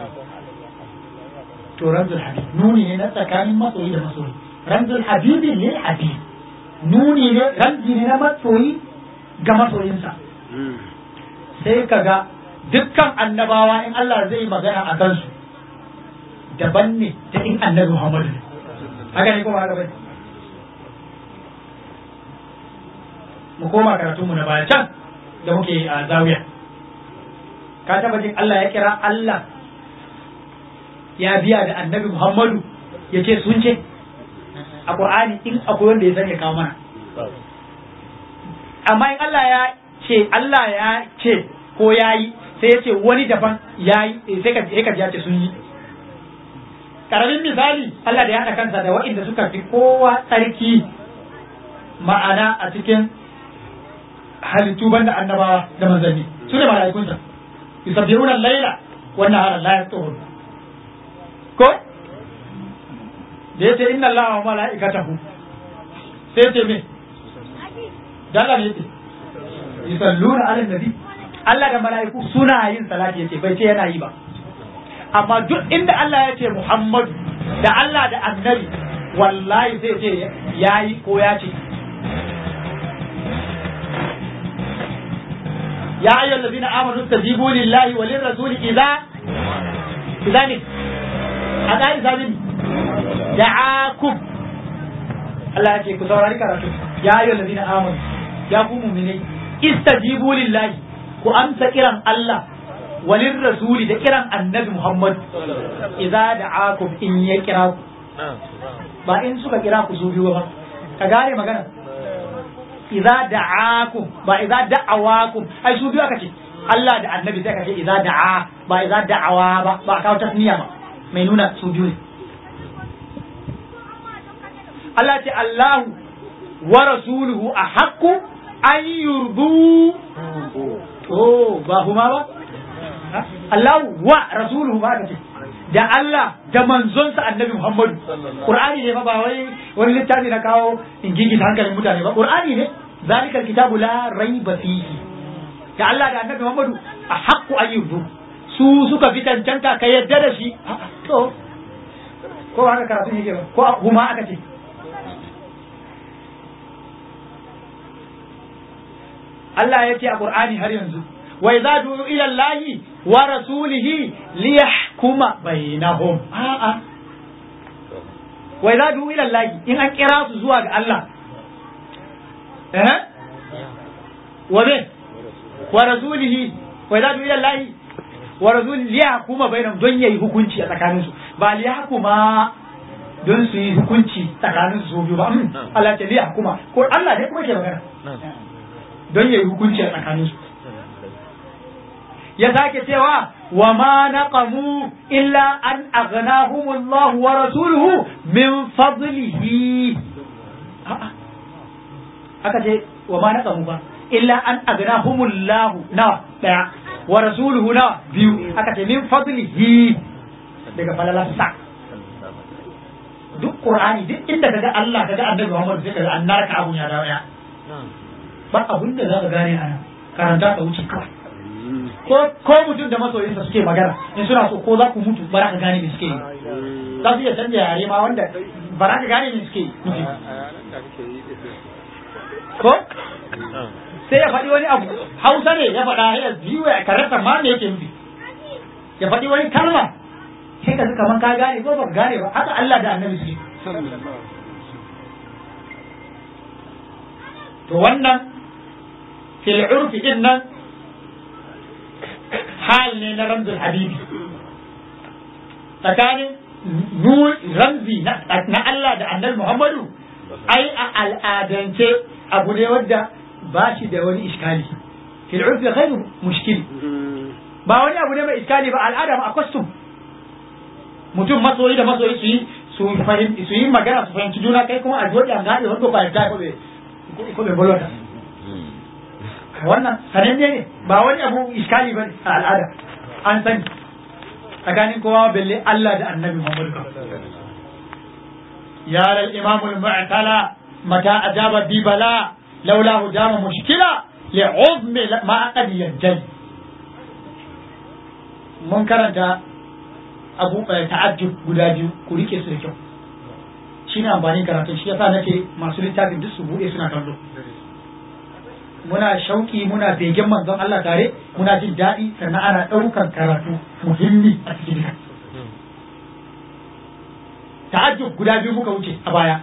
to ramzul habib nuni ne na tsakanin masoyi da masoyi ramzul habibi lil habib nuni ne ramzi ne na masoyi ga masoyinsa sai kaga dukkan annabawa in Allah zai magana a kansu daban ne da in annabi Muhammadu ne haka ne kuma haka bai mu koma karatunmu na baya can da muke a zawiya ka taba jin Allah ya kira Allah ya biya da annabi Muhammadu ya ce sun ce a Qur'ani in akwai wanda ya sani ya kawo mana amma in Allah ya ce Allah ya ce ko ya yi sai ya ce wani daban ya yi sai ka sai ka ji ya ce sun yi karamin misali Allah da ya haɗa kansa da waɗanda suka fi kowa tsarki ma'ana a cikin halittu banda annabawa da manzanni su ne mala'ikunsa yusabbihuna al-laila wa nahara la yaqturun ko da yace inna allaha wa mala'ikatahu sai ce me dalla ne yace yusalluna ala nabi Allah da mala'iku suna yin salati yace bai ce yana yi ba amma duk inda Allah ya ce Muhammadu da Allah da annabi wallahi sai ce yayi ko ya ce يا أيها الذين آمنوا استجيبوا لله وللرسول إذا إذا من هذا إذا من دعاكم الله يجي كسورة كراتو يا أيها الذين آمنوا يا قوم مني استجيبوا لله وأمس كرم الله وللرسول ده كرم النبي محمد إذا دعاكم إن يكراكم ba in suka kira ku su biyu ba ka gane magana idza da'akum ba idza da'awakum ai su biyu aka ce Allah da annabi sai aka ce idza da'a ba idza da'awa ba ba kawo tasniya ba mai nuna su biyu ne Allah ce Allahu wa rasuluhu ahaqqu an yurdu oh ba huma ba Allahu wa rasuluhu ba aka ce da Allah da manzonsa annabi Muhammadu Qur'ani ne fa ba wai wani littafi na kawo in gigita hankalin mutane ba Qur'ani ne zalika alkitabu la raiba fihi da Allah da annabi Muhammadu a haqqu ayyubu su suka fi cancanta ka yadda da shi to ko haka karatu yake ba ko huma aka ce Allah ya ce a Qur'ani har yanzu wa idza du'u ila Allahi wa rasulihi liyahkuma bainahum a'a wa idza du'u ila Allahi in an kira su zuwa ga Allah eh wa be wa rasulihi wa idza du'u ila Allahi wa rasulihi liyahkuma bainahum don yayi hukunci a tsakanin su ba liyahkuma don su yi hukunci tsakanin su biyu ba Allah ta liyahkuma ko Allah ne kuma ke magana don yayi hukunci a tsakanin su ya sake cewa wa ma naqamu illa an aghnahum Allah wa rasuluhu min fadlihi aka ce wa ma naqamu ba illa an aghnahum Allah na daya wa rasuluhu na biyu aka ce min fadlihi daga falalarsa duk qur'ani duk inda kaga Allah kaga annabi Muhammad sai kaga an narka abun ya dawo ya ba abun da zaka gane a karanta ka wuce kawai ko ko mutum da masoyinsa suke magana in suna so ko za ku mutu ba za ka gane me suke yi za su iya canja yare ma wanda ba za ka gane me suke yi ko sai ya faɗi wani abu hausa ne ya faɗa ya biyu ya karanta ma me yake nufi ya faɗi wani kalma sai ka kaman ka gane ko ba ka gane ba haka Allah da annabi suke to wannan fil urfi din nan hal ne na ramzul habibi tsakanin ramzi na Allah da annabi Muhammadu ai a al'adance abu ne wadda ba shi da wani iskali fil urfi ghairu mushkil ba wani abu ne mai iskali ba al'ada ma a custom mutum masoyi da masoyi su yi su fahimci su yi magana su fahimci juna kai kuma a joɗi an gane wanda fahimta ko bai ko bai bolota wannan sananne ne ba wani abu iskali ba a al'ada an sani tsakanin kowa belle Allah da annabi Muhammad ya lal imam al mu'tala mata ajaba bi bala laula hujama mushkila li uzmi ma qad yanjal mun karanta abu ta'ajjub guda biyu ku rike su da kyau shine amfanin karatun shi yasa nake masu littafin duk su bude suna kallo muna shauki muna begen manzon Allah tare muna jin daɗi sannan ana ɗaukan karatu muhimmi a cikin ta'ajjub guda biyu muka wuce a baya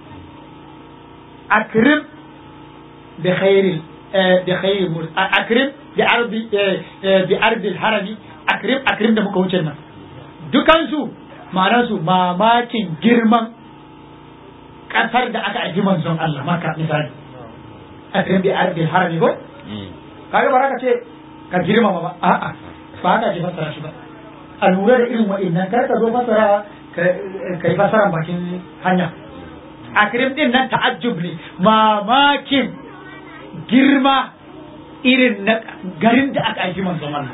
akrim bi khairil bi khairil akrim bi ardi bi ardi harami akrim akrim da muka wuce nan dukansu ma'anarsu mamakin girman kasar da aka aji manzon Allah maka misali akrim bi ardi harami ko kaga ba ka ce ka girmama ba a'a ba haka ce fassara shi ba a lura da irin wa'annan kar ka zo fassara ka yi fasaran bakin hanya akrim din nan ta'ajjub ne mamakin girma irin na garin da aka aiki manzon Allah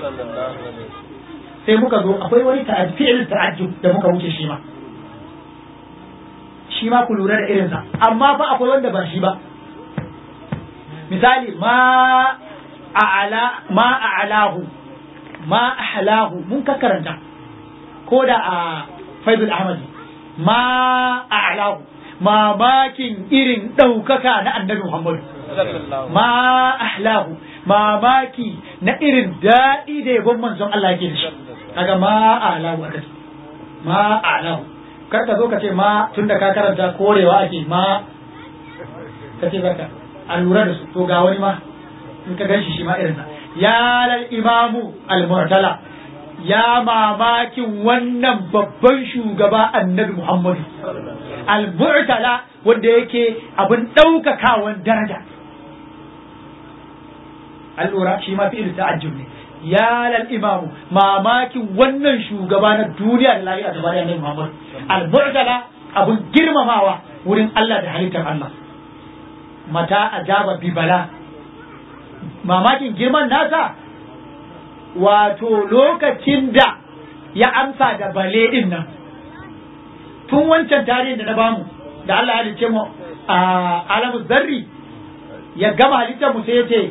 sai muka zo akwai wani fi'il ta'ajjub da muka wuce shi ma shi ma ku lura da irinsa amma fa akwai wanda ba shi ba misali ma a'ala ma a'alahu ma ahlahu mun ka karanta ko da a faizul ahmadi ma a'lahu mamakin irin ɗaukaka na annabi muhammadu ma ahlahu mamaki na irin daɗi da yabon manzon Allah yake da shi kaga ma a'lahu aka ce ma a'lahu kar ka zo ka ce ma tunda ka karanta korewa ake ma ka ce zaka a lura da su to ga wani ma in ka gan shi shi ma irinsa ya lal imamu al-mu'tala ya mamakin wannan babban shugaba annabi Muhammadu al-mu'tala wanda yake abin ɗaukakawan daraja an lura shi ma fi'il ta'ajjub ne ya lal imamu mamakin wannan shugaba na duniya da lahira da bayan annabi Muhammad al-mu'tala abin girmamawa wurin Allah da halittar Allah mata ajaba bi bala mamakin girman nasa wato lokacin da ya amsa da bale din nan tun wancan tarihin da na bamu da Allah ya halice mu a alamu zarri ya gama halittar mu sai yace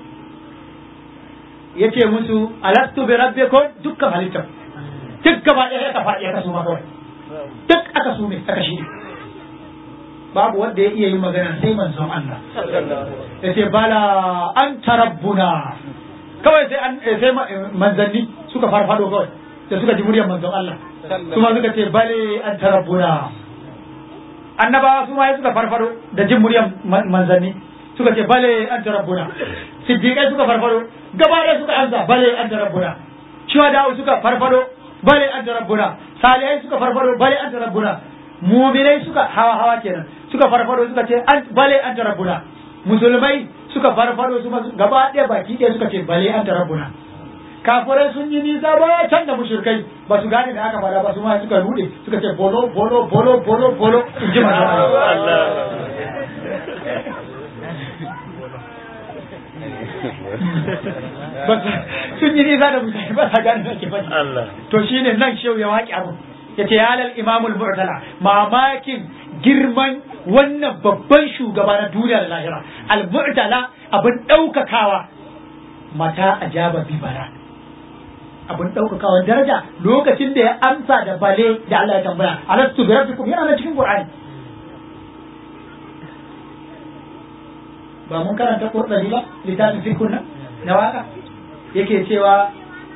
yace musu alastu bi rabbikum dukkan halittar duk gaba ɗaya ya kafa ya kasu ma kawai duk aka su ne aka shi babu wanda ya iya yin magana sai manzon Allah yace bala anta rabbuna kawai sai an sai manzanni suka farfado kawai da suka ji muryar manzon Allah su ma suka ce bale an tarabbuna annabawa su ma suka farfado da jin muryar manzanni suka ce bale an tarabbuna siddiqai suka farfado gaba ɗaya suka amsa bale an tarabbuna shuhada suka farfado bale an tarabbuna salihai suka farfado bale an tarabbuna mu'minai suka hawa hawa kenan suka farfado suka ce bale an tarabbuna musulmai suka farfado su gaba ɗaya baki ɗaya suka ce bale an rabbuna kafirai sun yi nisa ba can da mushrikai ba su gane da aka fada ba su ma suka rude suka ce bolo bolo bolo bolo bolo in ji manzo sun yi nisa da mutane ba sa gane da ke faɗi to shine nan shehu ya waƙi abu ya ce yalal imamul mu'tala mamakin girman wannan babban shugaba na duniya da lahira al-mu'tala abin daukakawa mata ajaba bi bara abin daukakawa daraja lokacin da ya amsa da bale da Allah ya tambaya alastu bi rabbikum yana nan cikin qur'ani ba mun karanta qur'ani ba littafin fikun nan na waka yake cewa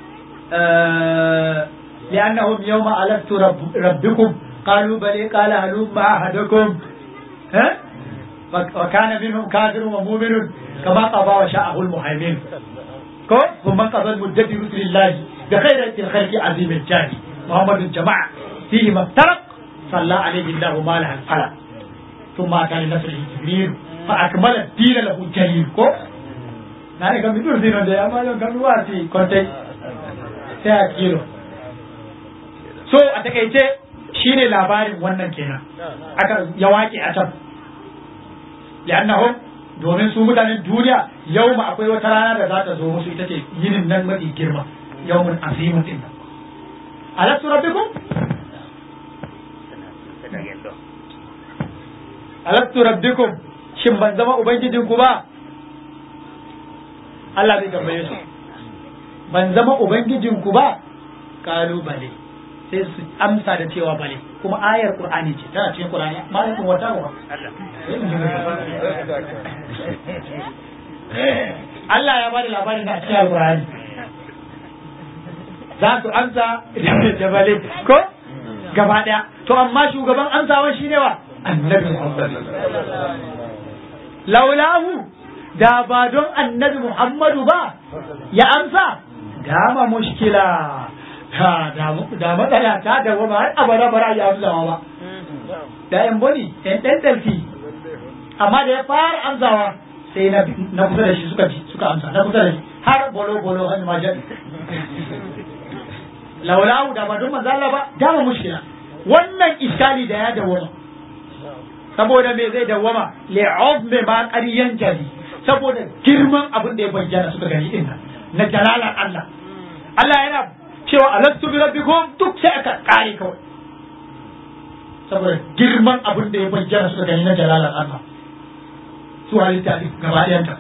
لأنهم يوم ألست رب ربكم قالوا بلي قال هلوم أحدكم ها وكان منهم كافر ومؤمن كما قضى وشاءه المهيمن ثم قضى المدة برسل الله بخير الخلق عظيم الجاه محمد الجماعة فيه ما افترق صلى عليه الله ما له الفلق ثم أتى لنسله جبريل فأكمل الدين له جليل كو نani kam bidur dinon de amma yon kam wati konte sai a kilo so a takaice shine labarin wannan kenan aka ya waƙe a can li'annahum domin su mutanen duniya yau ma akwai wata rana da za ta zo musu ita ce yinin nan mafi girma yawmun azimun din nan alastu rabbikum alastu rabbikum shin ban zama ubangijinku ba Allah zai tambaye su ban zama ubangijinku ba kalubale sai su amsa da cewa bale kuma ayar qur'ani ce tana cikin qur'ani malamin wata ba Allah ya bada labarin da a cikin alqur'ani za su amsa da bale ko gaba daya to amma shugaban amsawan shine wa annabi Muhammad laulahu da ba don annabi Muhammadu ba ya amsa dama mushkila ha da matsala ta da wama har abada bara ya amsawa ba da yan boni yan dan dalfi amma da ya fara amsawa sai na na kusa da shi suka ji suka amsa na kusa da shi har bolo bolo har ma jadi laulahu da ba don manzo Allah ba dama mushkila wannan iskali da ya dawoma saboda me zai dawama li'azmi ma qariyan jali saboda girman abin da ya bayyana suka gani din na jalalar Allah Allah yana cewa alastu bi rabbikum duk sai aka kare kawai saboda girman abin da ya bayyana suka gani na jalalar Allah su halitta din gaba ɗayanta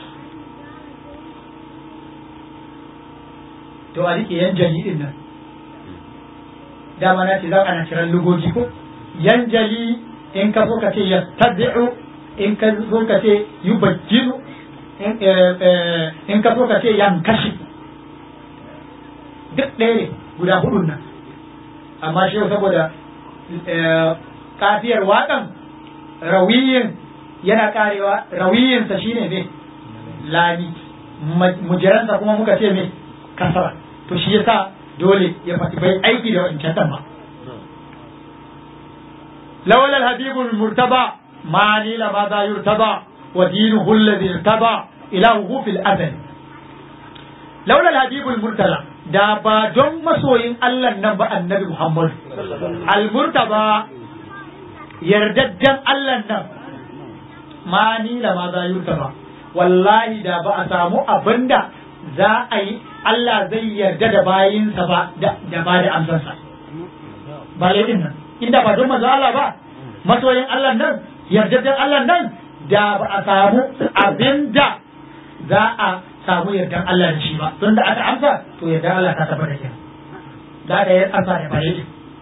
to a rike yan jali din nan dama na ce za ana kiran lugogi ko yan jali in ka so ka ce yastabi'u in ka so ka ce yubajjilu in ka so ka ce yankashi duk ɗaya ne guda hudun nan amma shi saboda kafiyar waƙan rawiyin yana karewa rawiyinsa shine ne lami mujiransa kuma muka ce me kasara to shi yasa dole ya faɗi bai aiki da wancan ɗan ba لولا الحبيب المرتضى ما نيل ماذا يرتضى ودينه الذي ارتضى إلهه في الأزل لولا الحبيب المرتضى da ba don masoyin Allah nan ba annabi Muhammad al-murtaba yardaddan Allah nan ma ni da ma za ba wallahi da ba a samu abinda za a yi Allah zai yarda da bayinsa ba da ba da amsansa ba laifin nan inda ba don manzo Allah ba masoyin Allah nan yardaddan Allah nan da ba a samu abinda za a samu yardan Allah da shi ba don da aka amsa to yardan Allah ta tabbata kenan da da ya amsa da bare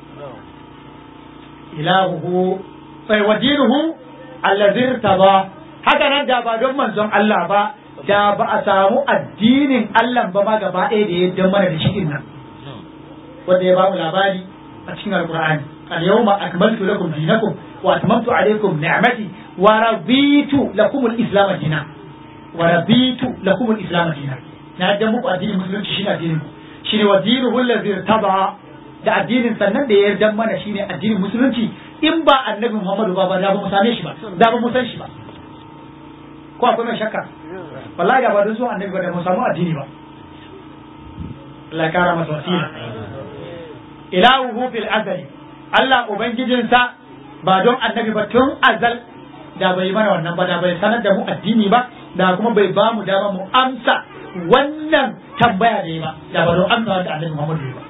ilahuhu sai wadinuhu allazi irtaba haka nan da ba don manzon Allah ba da ba a samu addinin Allah ba ma gaba ɗaya da ya mana da shi din nan wanda ya ba mu labari a cikin alqur'ani اليوم أكملت لكم دينكم وأتممت عليكم نعمتي ورضيت لكم الإسلام دينا ورضيت لكم الإسلام دينا نعدم muku addinin musulunci shine addinin ku shine wa dinuhu allazi irtaba da addinin sannan da ya yarda mana shine addinin musulunci in ba annabi Muhammadu ba ba da ba mu same shi ba da ba mu san shi ba ko akwai mai shakka wallahi da ba don so annabi ba da mu samu addini ba Allah ya kara masa wasila ilahu fil azali Allah Ubangijinsa ba don annabi ba tun azal da bai mana wannan ba da bai sanar da mu addini ba da kuma bai ba mu dama mu amsa wannan tambaya da ba da ba don amsa wanda annabi Muhammad ba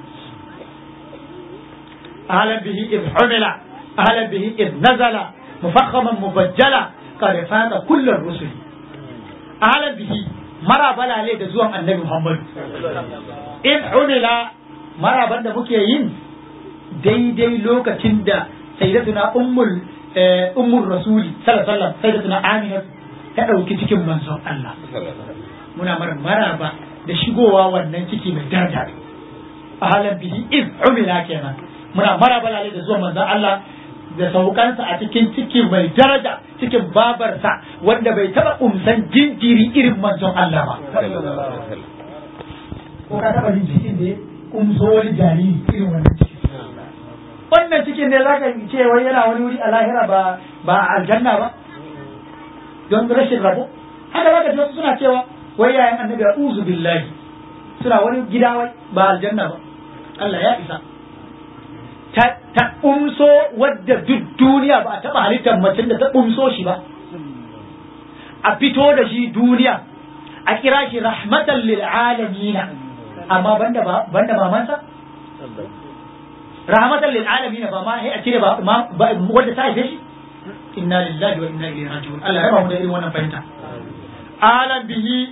ahlan bihi id humila ahlan bihi id nazala mufakhaman mubajjala qad fata kullu rusul ahlan bihi mara balale da zuwan annabi Muhammad id humila maraban da muke yin daidai lokacin da sayyidatuna ummul ummul rasuli sallallahu alaihi wasallam sayyidatuna amina ta dauki cikin manzon Allah muna mara maraba da shigowa wannan ciki mai daraja ahalan bihi iz umila kenan muna maraba lalle da zuwa manzon Allah da saukansa a cikin ciki mai daraja cikin babarsa wanda bai taba umsan jinjiri irin manzon Allah ba ko ka taba jin cikin da umso wani jariri irin wannan ciki wannan cikin ne zaka ce wai yana wani wuri a lahira ba ba a aljanna ba don rashin rabo haka zaka ji wasu suna cewa wai yayan annabi a'udhu billahi suna wani gida wai ba aljanna ba Allah ya isa ta ta umso wadda duk duniya ba a taba halittar macen da ta umso shi ba a fito da shi duniya a kira shi rahmatan lil alamin amma banda ba banda mamansa rahmatan lil alamin ba ma sai a cire ba wanda ta haife shi inna lillahi wa inna ilaihi raji'un Allah ya rabu da irin wannan fahimta alam bihi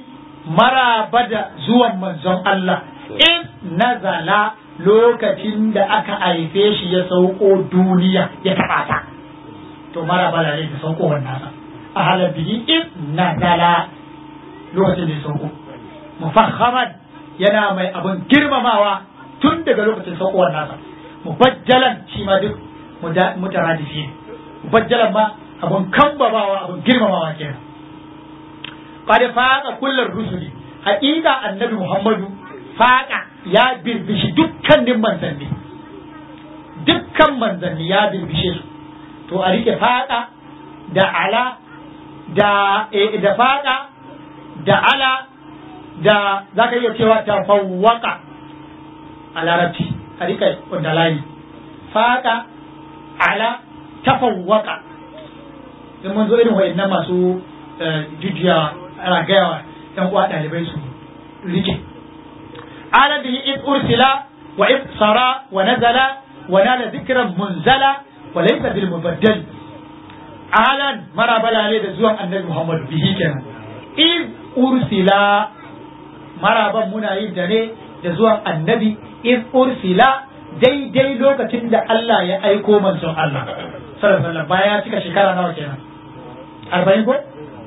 maraba da zuwan manzon Allah in nazala lokacin da aka haife shi ya sauko duniya ya taɓa ta to maraba da ne da sauko wannan a halar bihi in nazala lokacin da ya sauko mufahhaman yana mai abin girmamawa tun daga lokacin saukowar nasa mubajjalan shi ma duk mutaradifi mubajjalan ma abin kambabawa abin girmamawa kenan qad faqa kullar rusuli haƙiƙa annabi muhammadu faqa ya birbishi dukkanin manzanni dukkan manzanni ya birbishe su to a rike faqa da ala da da faqa da ala da za ka iya cewa tafawwaka a larabci a rika wanda layi faƙa ala tafawwaka in mun zo irin wa'annan masu jujjuya ana gayawa yan uwa ɗalibai su rike ala bihi id ursila wa id sara wa nazala wa nala dhikran munzala wa laysa bil mubaddal alan marabala ne da zuwan annabi muhammad bihi kenan id ursila maraban muna yin da ne da zuwan annabi in ursila daidai lokacin da Allah ya aiko manzon Allah sallallahu alaihi baya cika shekara nawa kenan arba'in ko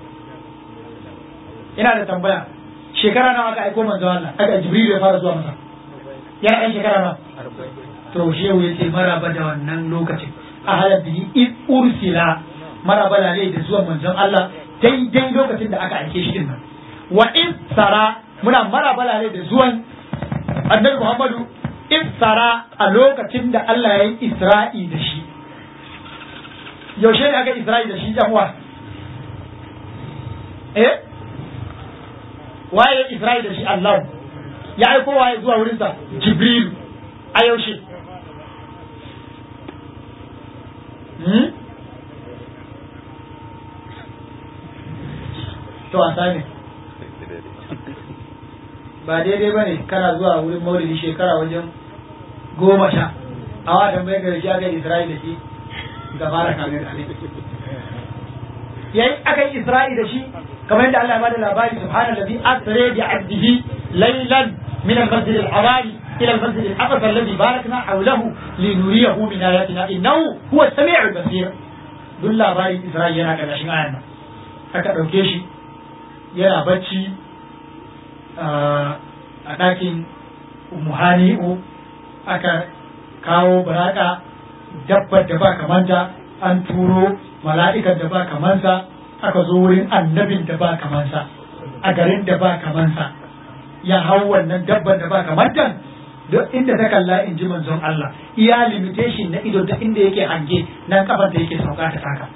ina da tambaya shekara nawa aka aiko manzon Allah aka jibril ya fara zuwa masa yana ɗan shekara nawa to shehu ya ce maraba da wannan lokacin a halar bihi in ursila maraba da da zuwan manzon Allah daidai lokacin da aka aike shi din nan wa in sara muna marabala ne da zuwan annabi Muhammadu isra a lokacin da Allah ya yi Isra'i da shi. Yaushe ne aka Isra'i da shi yan uwa? Eh? Waye Isra'i da shi Allah? Ya aiko waye zuwa wurinsa? Jibril. A yaushe? Hmm? To a sani. ba daidai ba ne kana zuwa wurin maulidi shekara wajen goma sha a watan bai gari shi aka yi isra'i da shi ga fara kame kame yayi aka yi isra'i da shi kamar yadda Allah ya bada labari subhanallazi asra bi abdihi laylan min al-masjid al-haram ila al-masjid al-aqsa alladhi barakna hawlahu linuriyahu min ayatina innahu huwa as-sami'ul basir duk labarin isra'i yana karkashin ayan nan aka dauke shi yana bacci a ɗakin muhani'u aka kawo baraka dabbar da ba kamanta an turo mala'ikan da ba kamansa aka zo wurin annabin da ba kamansa a garin da ba kamansa ya hau wannan dabbar da ba kamanta duk inda ta kalla in ji manzon Allah iya limitation na ido ta inda yake hange nan kafar da yake sauka ta taka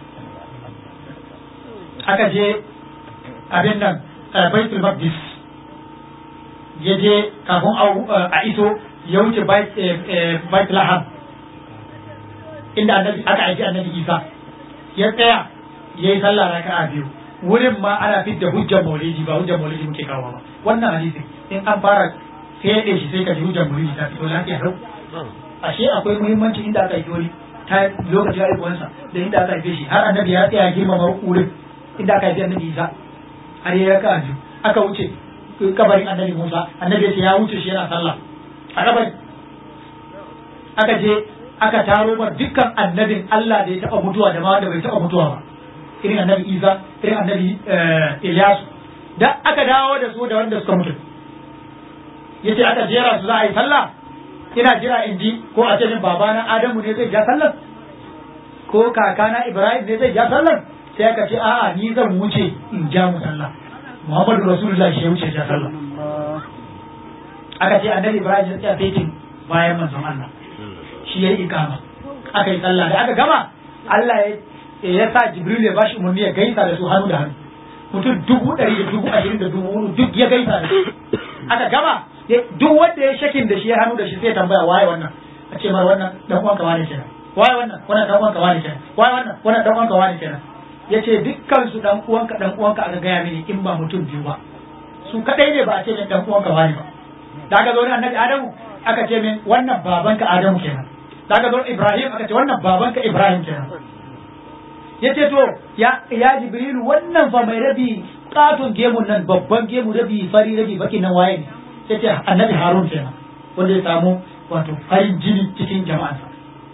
aka je abin nan baitul maqdis ya je kafin a iso ya wuce bait lahab inda annabi aka aiki annabi isa ya tsaya ya yi sallah raka a biyu wurin ma ana fidda hujjar maulidi ba hujjar maulidi muke kawo ba wannan hadisi in an fara fede shi sai ka ji hujjar maulidi ta fito lafiya rau ashe akwai muhimmanci inda aka aiki wani ta lokacin haihuwarsa da inda aka haife shi har annabi ya tsaya girmama wurin inda aka haifi annabi isa har ya raka a biyu aka wuce kabarin annabi Musa annabi ya ce ya wuce shi yana sallah a kabari aka je aka taro mar dukkan annabin Allah da ya taba mutuwa da ma wanda bai taba mutuwa ba irin annabi Isa irin annabi Ilyasu da aka dawo da su da wanda suka mutu yace aka jera su za a yi sallah ina jira in ji ko a ce min babana Adamu ne zai ja sallar ko kakana Ibrahim ne zai ja sallar sai aka ce a'a ni zan wuce in ja mu sallah Muhammadu Rasulullah shi ya wuce ja sallah aka ce annabi Ibrahim ya tsaya fetin bayan manzon Allah shi ya yi ikama aka yi sallah da aka gama Allah ya sa Jibril ya bashi umarni ya gaisa da su hannu da hannu mutum dubu ɗari da dubu ashirin da dubu hudu duk ya gaisa da su aka gama duk wanda ya shakin da shi ya hannu da shi sai tambaya waye wannan a ce mar wannan dan uwanka wani kenan waye wannan wannan dan uwanka wani kenan waye wannan wannan dan uwanka wani kenan yace dukkan su dan uwanka dan uwanka aka gaya mini in ba mutum biyu ba su kadai ne ba a ce min dan uwanka wani ba da aka zo ne annabi Adamu aka ce min wannan babanka Adamu kenan da aka zo Ibrahim aka ce wannan babanka Ibrahim kenan yace to ya ya Jibrilu wannan fa mai rabi katon gemun nan babban gemu rabi fari rabi baki nan waye ne sai ce annabi harun kenan wanda ya samu wato farin jini cikin jama'ansa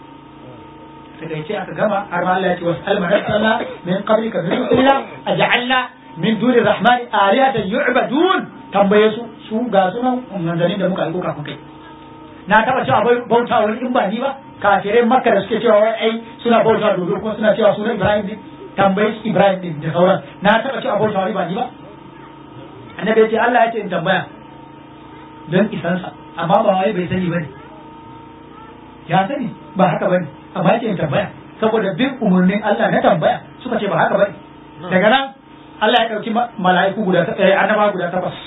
sai ce aka gama har ma Allah ya ce wasal man arsala min qablika min rusulina aj'alna min duni rahmani alihatan yu'badun tambaye su su ga sunan manzanin da muka aiko kafin kai na taba cewa bai bauta wani in ba ni ba kafirai makka da suke cewa wai ai suna bauta dodo ko suna cewa sunan ibrahim ne tambaye su ibrahim din da sauran na taba cewa bauta wani ba ni ba annabi ya ce Allah ya ce in tambaya don isansa amma ba wai bai sani bane ya sani ba haka bane amma ya ce in tambaya saboda bin umarnin Allah na tambaya suka ce ba haka bane daga nan Allah ya ɗauki mala'iku guda annaba guda takwas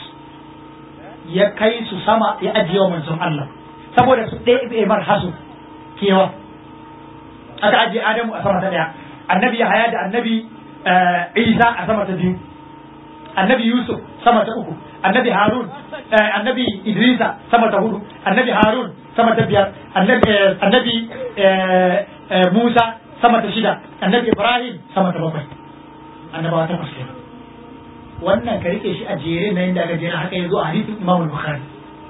ya kai su sama ya ajiye wa manzon Allah saboda su ɗaya bai mar hasu kewa aka ajiye Adamu a sama ta ɗaya annabi Yahaya da annabi Isa a sama ta biyu annabi Yusuf sama ta uku annabi Harun annabi Idrisa sama ta hudu annabi Harun sama ta biyar annabi Musa sama ta shida annabi Ibrahim sama ta bakwai annabawa ta fuske wannan ka rike shi a jere na yadda aka jera haka ya zo a hadisin Imam Bukhari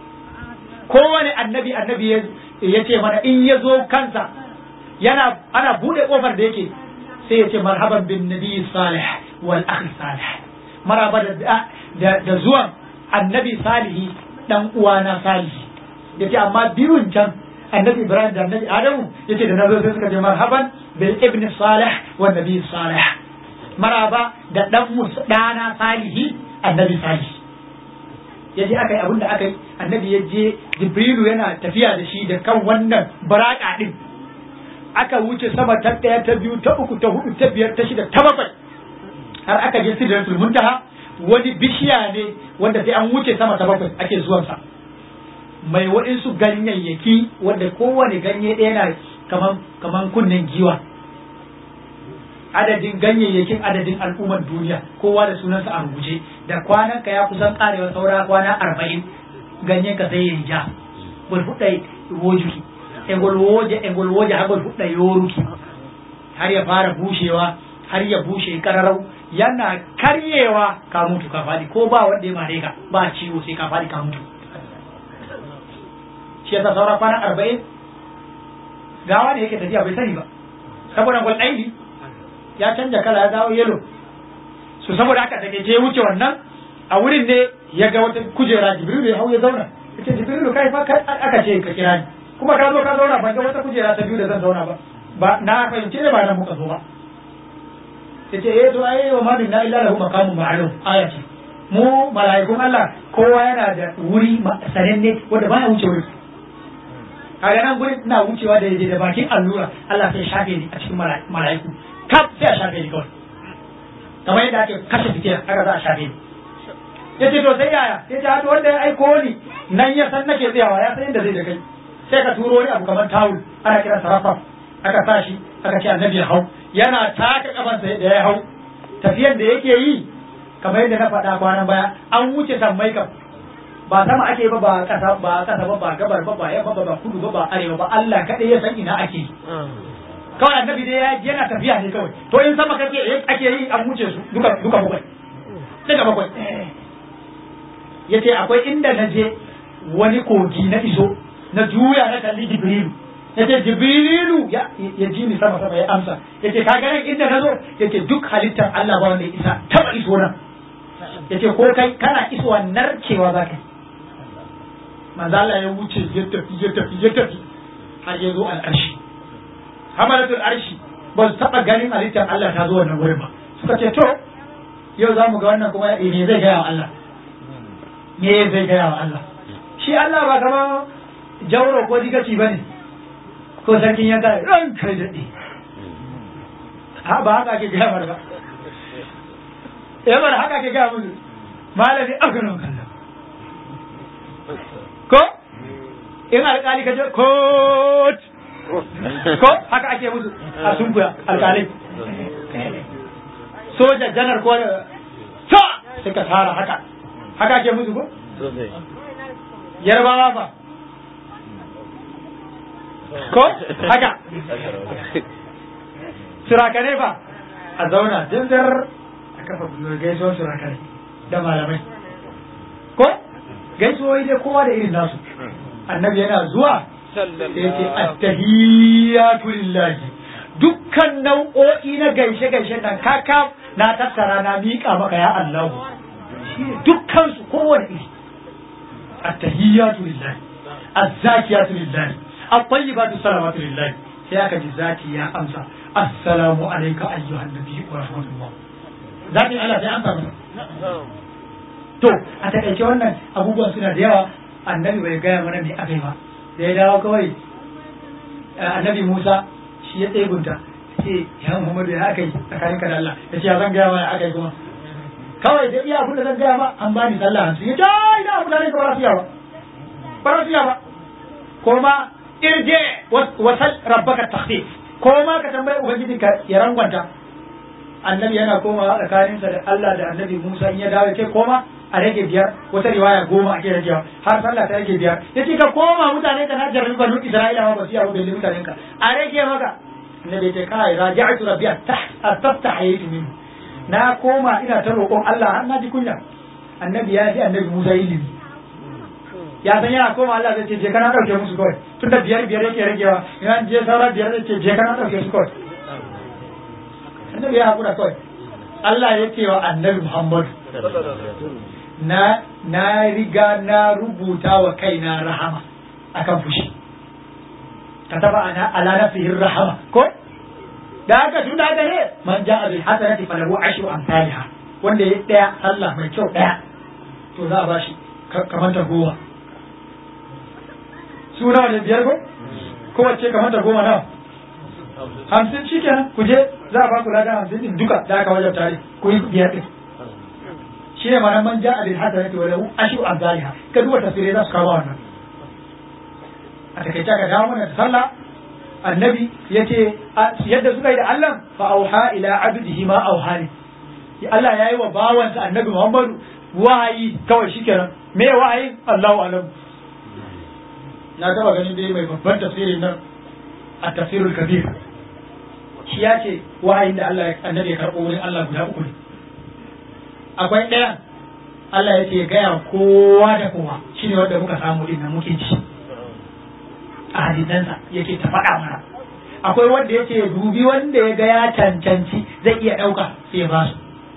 kowane annabi annabi ya ce mana in ya zo kansa yana ana bude kofar da yake sai ya ce marhaban bin nabi salih wal akhi salih maraba da da zuwan annabi salihi dan uwana salihi yace amma biyun can annabi ibrahim da annabi adamu yace da nazo sai suka ce marhaban bil ibn salih wan nabi salih maraba da dan musu dana salihi annabi salihi ya je aka yi abin da aka yi annabi ya je jibrilu yana tafiya da shi da kan wannan baraka din aka wuce sama ta ɗaya ta biyu ta uku ta hudu ta biyar ta shida ta bakwai har aka je sidratul muntaha wani bishiya ne wanda sai an wuce sama ta bakwai ake zuwansa mai waɗansu ganyayyaki wanda kowane ganye ɗaya na kaman kaman kunnen giwa adadin ganyayyakin adadin al'ummar duniya kowa da sunansa a rubuce da kwanan ka ya kusan karewa saura kwana arba'in ganyen ka sai ya ja gol fuɗa wojuki e gol woje e gol woje har gol fuɗa yoruki har ya fara bushewa har ya bushe kararau yana karyewa ka mutu ka faɗi ko ba wanda ya mare ka ba ciwo sai ka faɗi ka mutu shi yasa saura kwana arba'in gawa ne yake tafiya bai sani ba saboda gol ɗaili ya canja kala ya dawo yelo so saboda haka take je wuce wannan a wurin ne ya ga wata kujera jibrilu ya hau ya zauna yace jibrilu kai fa aka ce ka kira ni kuma ka zo ka zauna ban ga wata kujera ta biyu da zan zauna ba ba na fahimce ne ba nan muka zo ba yace eh to ai wa ma minna illa lahu maqamun ma'lum aya ce mu mala'ikun Allah kowa yana da wuri sananne wanda baya wuce wuri kaga nan gurin ina wucewa da da bakin allura Allah sai shafe ni a cikin mala'iku kaf sai a shafe ni kawai kamar yadda ake kashe fitila haka za a shafe ni ya ce to sai yaya ya ce hatu wanda ya aiko ni nan ya san nake tsayawa ya san yadda zai da kai sai ka turo wani abu kamar tawul ana kiran sarrafa aka sa shi aka ce annabi ya hau yana taka kafansa da ya hau tafiyar da yake yi kamar yadda na faɗa kwanan baya an wuce sammai kam ba sama ake ba ba kasa ba kasa ba ba gabar ba ba yamma ba ba kudu ba ba arewa ba Allah kadai ya san ina ake kawai annabi dai ya yana tafiya ne kawai to in sama kake ake yi an wuce su duka duka bakwai daga bakwai yace akwai inda na je wani kogi na iso na juya na kalli jibrilu yace jibrilu ya ya ji ni sama sama ya amsa yace ka ganin inda na zo yace duk halittar Allah ba wanda ya isa taba iso nan yace ko kai kana isowa narkewa zaka manzo Allah ya wuce ya tafi ya tafi ya tafi har ya zo al'arshi hamalatul arshi ba su taɓa ganin halittar Allah ta zo wannan wurin ba suka ce to yau za mu ga wannan kuma me zai gaya wa Allah me zai gaya wa Allah shi Allah ba kama jauro ko digaci ba ne ko sarkin yanka ran kai daɗe ha ba haka ake gaya mar ba ya bar haka ake gaya musu malami aganon kallon ko in alƙali ka je kot ko haka ake musu a sunkuya alƙalai soja janar ko ta sai ka tara haka haka ake musu ko yarbawa fa ko haka surakane fa a zauna jinzar a kafa gaisuwar su rakare da malamai ko gaisuwoyi dai kowa da irin nasu annabi yana zuwa sai ce attahiyatu lillahi dukkan nau'o'i na gaishe gaishe nan kaka na tattara na miƙa maka ya Allah dukkan su kowane iri attahiyatu lillahi azzakiyatu lillahi at-tayyibatu salawatu lillahi sai aka ji zaki ya amsa assalamu alayka ayyuhan nabi wa rahmatullah zaki Allah sai amsa masa to a takaice wannan abubuwan suna da yawa annabi bai gaya mana me aka yi ba da ya dawo kawai annabi Musa shi ya tsegunta ce ya Muhammadu ya aka yi tsakanin ka da Allah ya ce ya zan gaya ma ya aka yi kuma kawai da iya abin da zan gaya ma an bani sallah hamsin ya ce ina mutane ka ba su ba ba su ba ko ma irje wasal rabbaka takhfif ko ma ka tambayi ubangijinka ya rangwanta annabi yana komawa tsakaninsa da Allah da annabi Musa in ya dawo ce koma a rage biyar wata riwaya goma ake ragewa har sallah ta rage biyar ya ce ka koma mutane ka na jarrabi banu Isra'ila ma ba su yawo belli mutanen ka a rage maka annabi ya ce kai raji'atu rabbi astaftahaytu min na koma ina ta roƙon Allah har na ji kunya annabi ya fi annabi Musa ilimi ya san yana koma Allah zai ce je kana dauke musu kawai tunda biyar biyar yake ragewa ina je saura biyar zai ce je kana dauke su kawai annabi ya haƙura kawai Allah ya ce wa annabi Muhammad na na riga na rubuta wa kaina rahama akan fushi kataba ana ala nafsihi rahama ko da haka tun da haka ne man ja'a bil hasanati falahu ashru amsalha wanda ya daya Allah mai kyau daya to za a bashi kamar ta goma suna da biyar ko kowace kamar ta goma nawa hamsin shi kenan ku je za a ba ku ladan hamsin din duka da aka wajen tare ku yi biyar din shi ne ma'anar man ja'a bil hasanati wa lahu ashru amsalha ka duba tafsirai za su kawo wannan a takaice ka dawo mana da sallah annabi yace yadda suka yi da Allah fa auha ila abdihi ma auhani Allah yayi wa bawansa annabi Muhammadu wahayi kawai shikenan me wahayi Allahu alam na taba ganin dai mai babban tafsirin nan a tafsirul kabir shi ya ce wahayin da Allah annabi ya karɓo wurin Allah guda uku ne akwai ɗaya Allah ya ce gaya kowa da kowa shine wanda muka samu din nan muke ci a hadisansa yake ta faɗa mana akwai wanda yake dubi wanda ya ga ya cancanci zai iya ɗauka sai ya ba su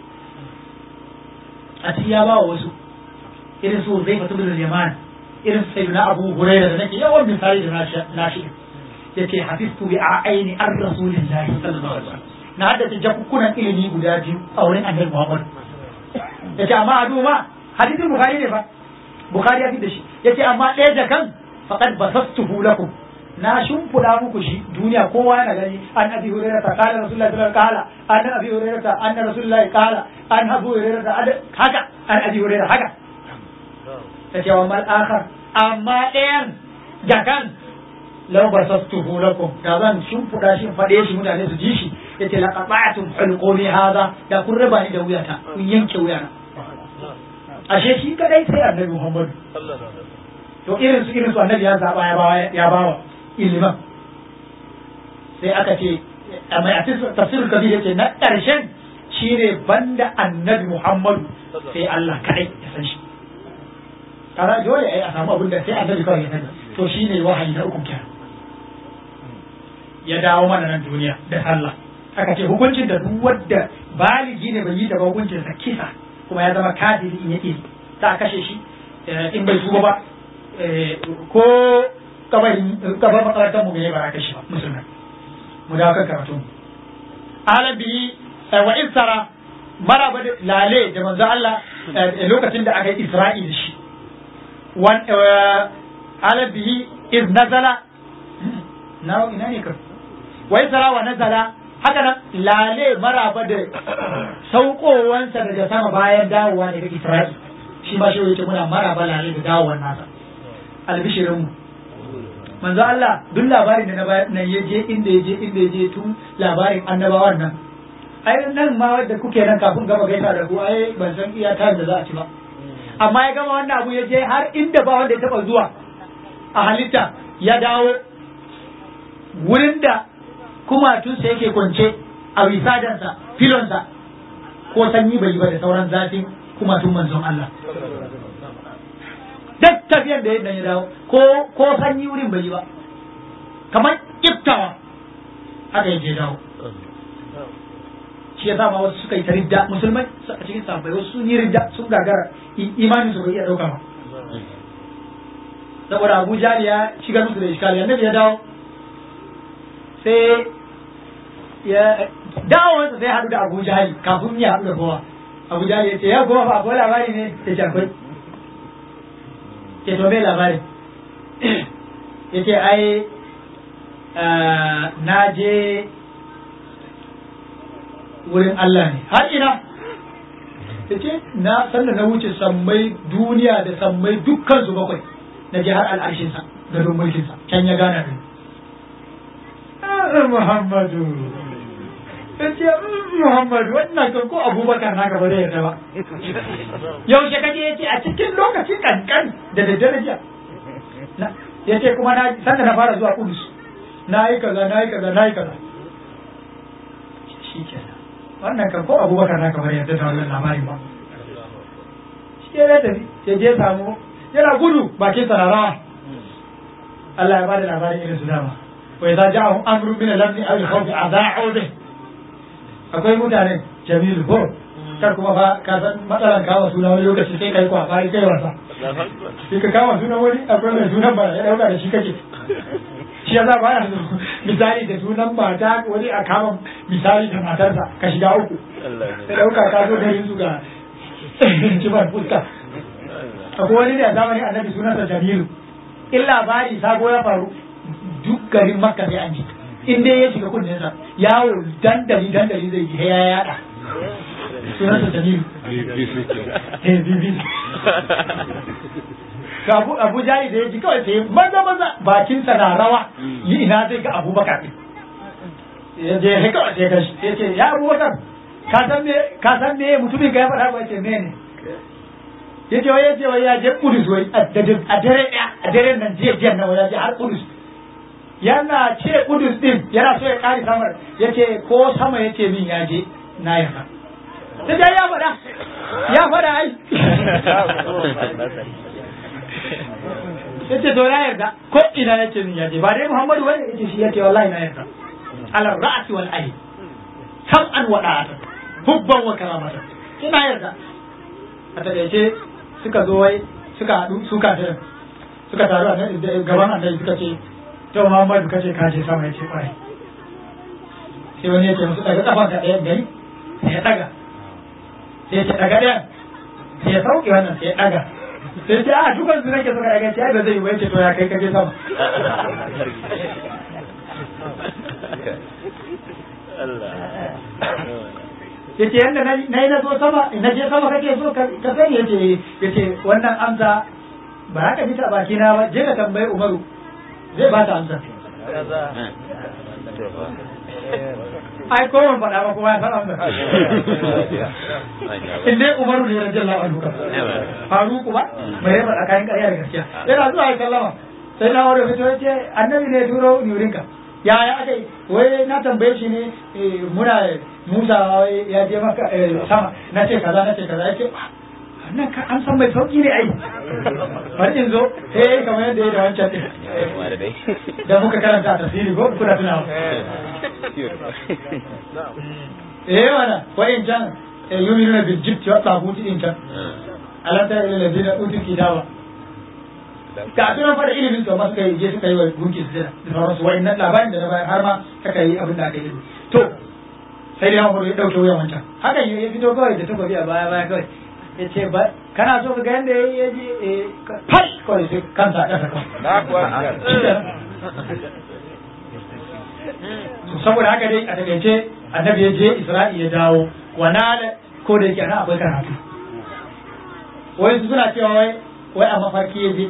a cikin ya ba wa wasu irin su zai fatu da yaman irin sai na abu huraira da nake yawan misali da nashi yace hafiztu bi a'aini ar rasulillahi sallallahu alaihi wasallam na haddace jakukkunan ilimi guda biyu a wurin annabi muhammad yace amma adu ma hadisin bukhari ne fa bukhari ya fi da shi yace amma ɗaya jakan faqad basastuhu lakum na shimfiɗa muku shi duniya kowa yana gani an abi hurairah ta kala rasulullahi sallallahu alaihi wasallam kala an abi hurairah ta anna rasulullahi kala an abu hurairah ta haka an abi hurairah haka yace wa mal akhar amma ɗayan jakan law basastuhu lakum da zan shimfiɗa shi faɗe shi mutane su ji shi yace la qata'tum hulqumi hadha da kun raba ni da wuyata kun yanke wuyana ashe shi kadai sai annabi Muhammad to irin su irin su annabi ya zaba ya bawa ya bawa iliman sai aka ce amma a tafsirul kabir yace na karshen shine banda annabi Muhammad sai Allah kadai ya san shi kaza dole ai a samu abin da sai annabi kawai ya sani to shine wahayi na uku kenan ya dawo mana nan duniya da sallah aka ce hukuncin da duk wanda baligi ne bai yi da hukuncin sa kisa kuma ya zama kafiri in yake ta kashe shi in bai tuba ba ko kabarin kabar makarantar mu bai ba kashe ba musulmai mu dawo kan karatu alabi wa isra maraba da lale da manzo Allah lokacin da aka yi Isra'il shi wan alabi iz nazala na ina ne kan wa isra wa nazala haka nan lale maraba da saukowansa daga sama bayan dawowa daga Isra'il shi ma shi yace muna maraba lale da dawowar nasa albishirin mu manzo Allah duk labarin da na nan ya je inda ya je inda ya je tun labarin annabawan nan ai nan ma wanda kuke nan kafin gama gaisa da ku ai ban san iya time da za a ci ba amma ya gama wannan abu ya je har inda ba wanda ya taba zuwa a halitta ya dawo wurin da kumatunsa yake kwance a wisadansa filonsa ko sanyi bai yi ba da sauran zafin kuma tun manzon Allah duk tafiyan da yadda ya dawo ko ko sanyi wurin bai yi ba kamar iftawa haka yake dawo shi yasa ma wasu suka yi ta ridda musulmai a cikin sahabbai wasu sun yi ridda sun gagara imanin su bai iya dauka ba saboda Abu Jali ya shiga musu da iskali annabi ya dawo sai ya dawo sai ya haɗu da Abu Jali kafin ya haɗu da kowa Abu Jali ya ce ya kowa ba akwai labari ne ya ce akwai ke to me labari ya ce ai na je wurin Allah ne har ina ya ce na sanda na wuce sammai duniya da sammai dukkan su bakwai na je har al'arshinsa da don mulkinsa can ya gana da Muhammadu ya ce Muhammadu wannan kan ko abubakar na gaba da yarda ba yaushe kaje ya ce a cikin lokacin kankan da daddare jiya ya ce kuma na sanda na fara zuwa kudus na yi kaza na yi kaza na yi kaza shi kenan wannan kan ko abubakar na kamar yadda ta wannan labari ba shi ya tafi ya je samu yana gudu bakin sa na rawa Allah ya bada labarin irin su dama wa idza ja'ahum amrun min al-amni aw al-khawfi adha'u bih akwai mutane jamilu ko kar kuma fa ka san matsalan kawo suna wani lokaci sai kai kwa fari kai wasa sai ka kawo suna wani akwai mai sunan ba ya dauka da shi kake shi yasa ba ya misali da sunan mata wani a kama misali da matarsa ka shiga uku sai dauka ka zo garin su ga kibar fuska akwai wani da zamani annabi sunansa jamilu in labari sabo ya faru duk garin makka sai an ji in dai ya shiga kunninsa yawo dandali dandali zai ji ya yada sunansa jamilu eh bibi ga abu abu jari da ya ji kawai sai maza maza bakinsa na rawa yi ina zai ga abubakar ya je ya kawai sai gashi ya ce ya abubakar ka san me ka san me mutumin ka ya faɗa ba ce me ne ya ce wai ya ce wai ya je kudus wai a dare ɗaya a dare nan jiya jiya nan ya je har kudus yana ce kudus din yana so ya kare samar ya ce ko sama ya ce min ya je na yarda ta dai ya faɗa ya faɗa ai ya ce to na yarda ko ina ya ce min ya je ba dai muhammadu wani ya ce shi ya ce wallahi na yarda ala ra'asi wal ayn sam'an wa da'atan hubban wa karamatan ina yarda a taƙaice suka zo wai suka haɗu su kafirin suka taru a gaban annabi suka ce to Muhammadu kace ka je sama yace kwarai sai wani yace musu daga kafan ka ɗayan gari sai ya daga sai ya ce daga ɗayan sai ya sauke wannan sai ya daga sai ce a dukan su nake suka daga ce ai ba zai yi ba yace to ya kai ka je sama yace yanda na yi na so sama na je sama kake so ka sani yace yace wannan amsa ba haka bisa baki na ba je ka tambayi Umaru zai ba ta amsa ai ko ban faɗa ba kuma ya san amsa in dai Umaru ne radiyallahu anhu Faruku ba mai yaba tsakanin ƙarya da gaskiya yana zuwa ya sallama sai na wani fito ya ce annabi ne turo nurinka ya ya aka wai na tambaye shi ne muna Musa ya je maka sama na ce kaza na ce kaza ya ce wannan ka an san mai sauki ne ai bari in zo eh kamar yadda ya da wancan din da muka karanta a tafsiri ko kuna tunawa eh wana wa in can yuminuna bil jibti wa tabuti in can alam tara ila ladina utul kitaba ga tunan fara ilimin to ma suka yi je suka yi wa gunki su da sauransu wa'annan labarin da na bayar har ma suka yi abin da aka yi to sai dai hankali ya dauke wuyan wancan hakan ya fito kawai da takobi a baya baya kawai ya ce ba kana so ka ga yadda ya je fal kawai sai kansa a ƙasa kawai saboda haka dai a takaice annabi ya je isra'i ya dawo wana da ko da yake ana akwai karatu wai su suna cewa wai wai a mafarki ya je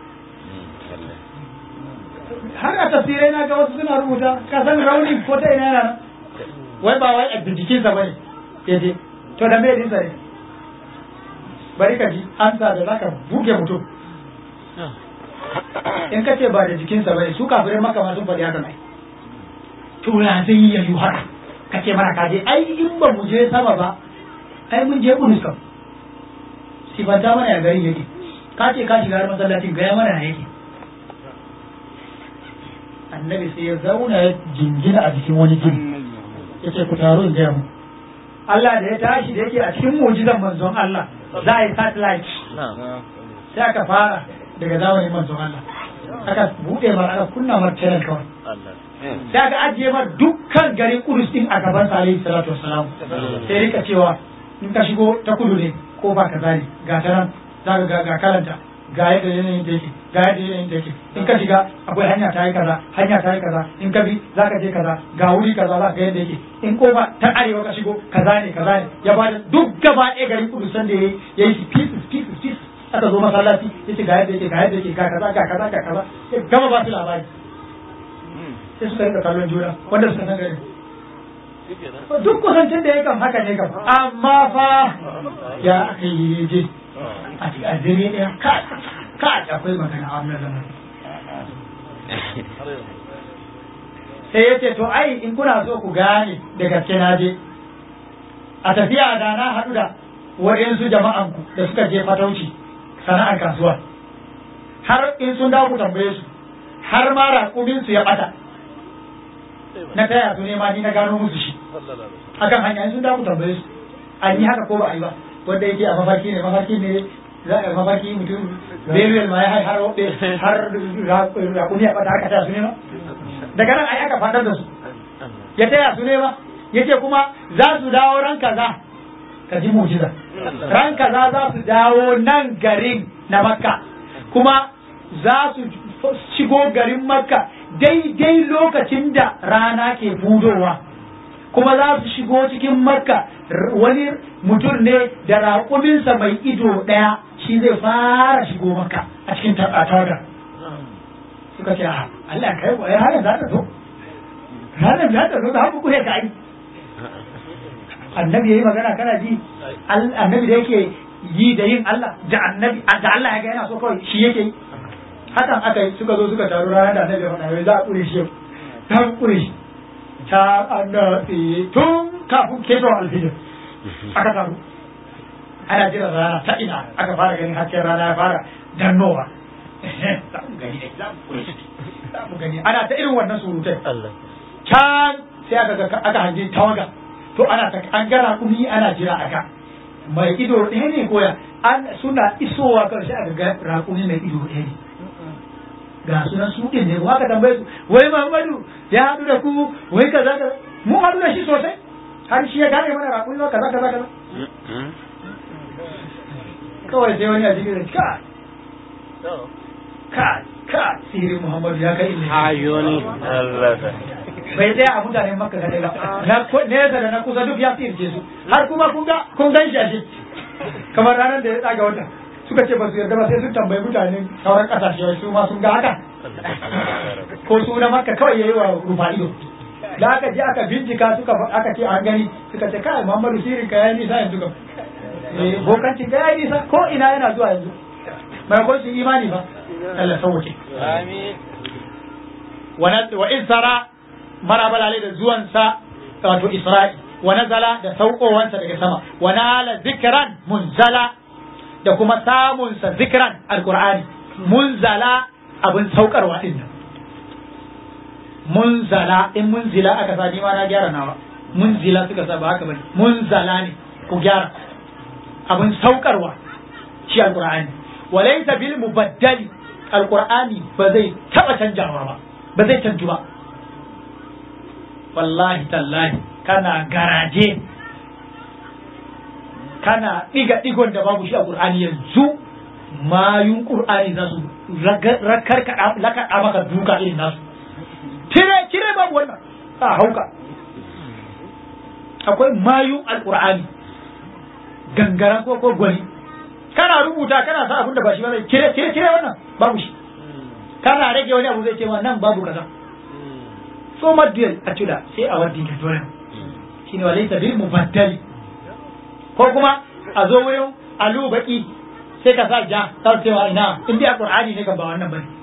har a tafsirai na ga wasu suna rubuta ka san rauni ko ta ina yana wai ba wai a jikinsa bane ya je to da me dinsa ne bari ka ji amsa da zaka buge mutum in ka ce ba da jikinsa bane su kafirai maka ma sun faɗi haka mai to ya zai yi yayu haka ka ce mana ka je ai in ba mu je sama ba ai mun je kudus kam sifanta mana ya gari yake ka ce ka shiga har masallacin gaya mana ya yake annabi sai ya zauna ya jingina a jikin wani gini ya ce ku taru in gaya mu Allah da ya tashi da yake a cikin mujizan manzon Allah za a yi satellite sai aka fara daga zamanin manzon Allah aka buɗe mar aka kunna mar channel kawai sai aka ajiye mar dukkan garin Kudus din a gaban sa alaihi salatu wassalam sai rika cewa in ka shigo ta kudu ne ko ba kaza ne ga ta nan za ka ga kalanta ga yadda yanayin da yake ga yadda yanayin da yake in ka shiga akwai hanya ta yi kaza hanya ta yi kaza in ka bi za ka je kaza ga wuri kaza za ka ga yadda yake in kofa ta arewa ka shigo kaza ne kaza ne ya bada duk gaba ɗaya garin kudu san da ya yi shi pieces pieces pieces aka zo masallaci ya ce ga yadda yake ga yadda yake ga kaza ga kaza ga kaza ya gama ba su labari sai suka rika kallon juna wanda suka san garin duk kusancin da ya kam haka ne kam amma fa ya aka yi je a cikin addini ɗaya ka ka akwai magana a wannan lamarin sai ya ce to ai in kuna so ku gane da gaske na je a tafiya da na haɗu da waɗansu jama'anku da suka je fatauci sana'ar kasuwa har in sun dawo ku tambaye su har ma raƙumin su ya ɓata na taya su nema ni na gano musu shi akan hanya in sun dawo ku tambaye su an yi haka ko ba a yi ba wanda yake a mafarki ne mafarki ne za a mafarki mutum beruwel ma ya hai har har raƙumi ya ɓata aka taya su nema daga nan ai aka fadar da su ya taya su nema yace kuma za su dawo ran kaza ka ji mujiza ran kaza za su dawo nan garin na makka kuma za su shigo garin makka daidai lokacin da rana ke budowa kuma za su shigo cikin makka wani mutum ne da raƙuminsa mai ido ɗaya shi zai fara shigo makka a cikin tawagar suka ce a Allah kai wa ranar za ta zo ranar za ta zo da haku kuhe ka yi annabi yayi magana kana ji annabi da yake yi da yin Allah da annabi da Allah ya ga yana so kawai shi yake yi hakan aka yi suka zo suka taru ranar da annabi ya faɗa za a kure shi ta kure shi ta annabi tun kafin keto alfijir aka taru ana jira rana ta ina aka fara ganin hasken rana ya fara dannowa za mu gani ne za mu gani ana ta irin wannan surutai can sai aka aka hange tawaga to ana ta an gara kumi ana jira aka mai ido ɗaya ne koya an suna isowa karshe aka ga raƙumi mai ido ɗaya ne ga sunan su ɗin ne aka tambaye su wai Muhammadu ya haɗu da ku wai kaza kaza mun haɗu da shi sosai har shi ya gane mana raƙumi ba kaza kaza kaza kawai sai wani a cikin ka ka ka sirin Muhammadu ya kai ilimi
Ayoni. Allah.
bai tsaya a mutanen makka kadai ba na nesa da na kusa duk ya firce su har kuma kun ga kun gan shi a shi kamar ranar da ya tsaga wata suka ce ba su yarda ba sai sun tambayi mutanen sauran kasashe su ma sun ga haka ko su na makka kawai yayi wa rufa ido da aka je aka bincika suka aka ce an gani suka ce kai Muhammadu sirin ka yayi nisa yanzu kam eh bokancin ka yayi nisa ko ina yana zuwa yanzu mai ko shi imani ba Allah sauke
Amin.
wa in sara marabalale da zuwansa wato Isra'i wa nazala da saukowansa daga sama wa nala zikran munzala da kuma samunsa zikran alqur'ani munzala abin saukarwa din nan munzala in munzila aka sa ni ma na gyara nawa munzila suka sa ba haka bane munzala ne ku gyara abin saukarwa shi alqur'ani wa laysa bil mubaddali alqur'ani ba zai taba canjawa ba ba zai canju ba wallahi tallahi kana garaje kana diga digon da babu shi a qur'ani yanzu mayun qur'ani za su rakar ka laka maka duka irin nasu kire kire babu wannan a hauka akwai mayun alqur'ani gangaran ko ko gwani kana rubuta kana sa abin da ba shi ba kire kire kire wannan babu shi kana rage wani abu zai ce ma nan babu kaza so maddiyal a cida sai a waddi ka dole shine walaysa bil mubaddali ko kuma a zo wurin alu baki sai ka sa ja ta cewa ina in dai qur'ani ne kan ba wannan bane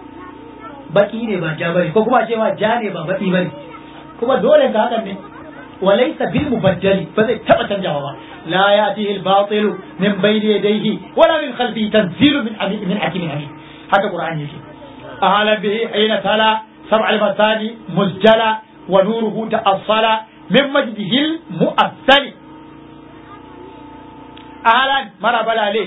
baki ne ba ja bane ko kuma cewa ja ne ba baki bane kuma dole ka hakan ne وليس بالمبدل فزي تبا تنجاوا لا يأتيه الباطل من بين يديه ولا من خلفه تنزيل من حميد من حكيم حميد هذا القرآن يجي أعلم به حين تلا سبع المثاني مسجلا ونوره تأصل من مجده المؤثل أهلا مرحبا عليه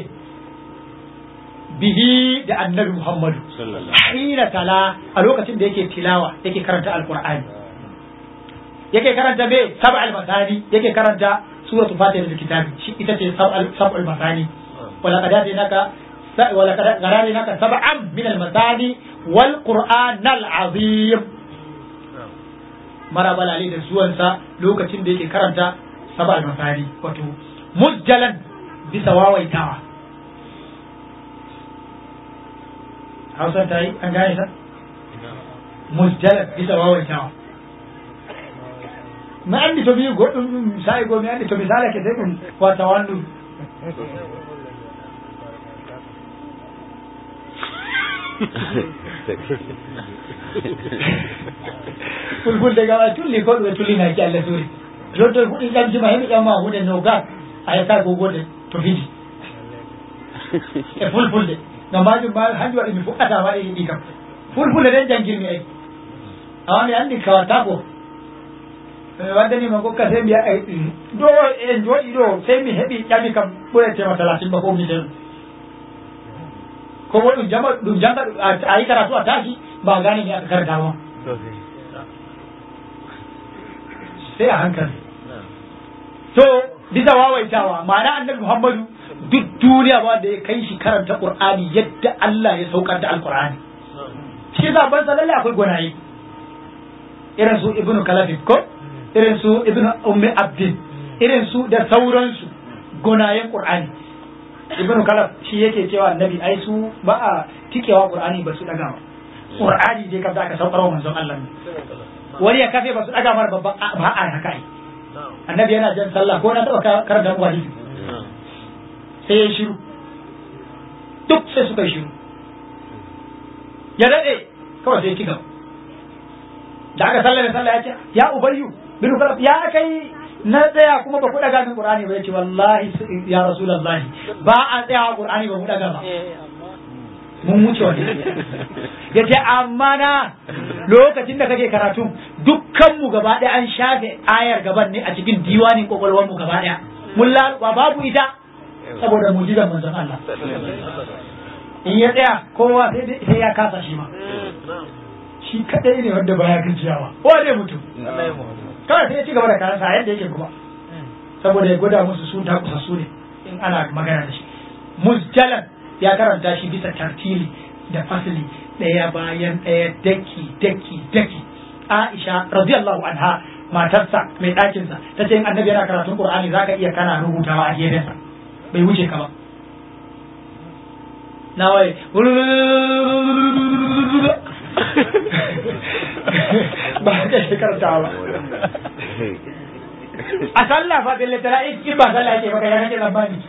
bihi da annabi Muhammadu hina tala a lokacin da yake tilawa yake karanta alqur'ani yake karanta me sab'al masani yake karanta suratu fatiha da kitabi shi ita ce sab'al sab'al masani wala qad atinaka wala qad garaninaka sab'an min al masani wal qur'an al azim marabal ali da zuwansa lokacin da yake karanta sab'al masani wato mujjalan bisa wawaitawa hausa ta yi an gane ta musjalat bisa wawaitawa mi andi to mi goɗɗum ɗum sa'i go mi andi to mi salake sai ɗum wata wandu fulfulde gawa tulli ko ɗume tullinaki allah suuri jotto fuɗi ƴamjima heɓi ƴamma hunde no gas a yetta gogode to fiji e fulfulde ngam majum ma hanjum waɗi mi fuɗɗata waɗi ɗi kam fulfulde ɗen jangirmi ay awa mi andi kawata ko waddanima gokka sai mi yaɗa ɗo e jooɗi ɗo sai mi heɓi ƴami kam ɓuretema talatin ba ko mi ɗen ko bo ɗum jama ɗum janga a yi karatu a tashi ba gane ni aka karanta ma sai a hankali to bisa wawaitawa ma'ana annabi muhammadu duk duniya ba da ya kai shi karanta qur'ani yadda Allah ya saukar da alqur'ani shi za ban lalle akwai gwanaye irin su ibnu kalafin ko irin su ibnu ummi abdin irin su da sauransu gonayen qur'ani ibnu kalaf shi yake cewa annabi ai su ba a tikewa qur'ani ba su daga ba qur'ani je kabda aka saukar wa manzon Allah ne wani ya kafe ba su daga mar ba ba a haka ai annabi yana jan sallah ko na taba karanta mu hadisi sai ya shiru duk sai suka yi shiru ya daɗe kawai sai ya ci gaba da aka sallame sallah ya ce ya ubayyu bin kalaf ya kai na tsaya kuma ba ku daga min qur'ani ba yace wallahi ya rasulullahi ba a tsaya qur'ani ba mu daga ba mun wuce wani yace amma na lokacin da kake karatu dukkan mu gaba ɗaya an shafe ayar gaban ne a cikin diwanin kokolwar mu gaba ɗaya mun ba babu ita saboda mujizar manzon Allah in ya tsaya kowa sai ya kasa shi ma shi kadai ne wanda baya gajiyawa ko dai mutum kawai sai ya ci gaba da karansa yadda yake kuma saboda ya gwada musu su ta kusa su ne in ana magana da shi musjalan ya karanta shi bisa tartili da fasili ɗaya bayan ɗaya daki daki daki Aisha radiyallahu anha matarsa mai ɗakinsa ta ce in annabi yana karatun Qur'ani zaka iya kana rubutawa a gefensa bai wuce ka ba na waye ba ka shi karanta ba a sallah fa bille tara in ba sallah yake baka ya kake zambani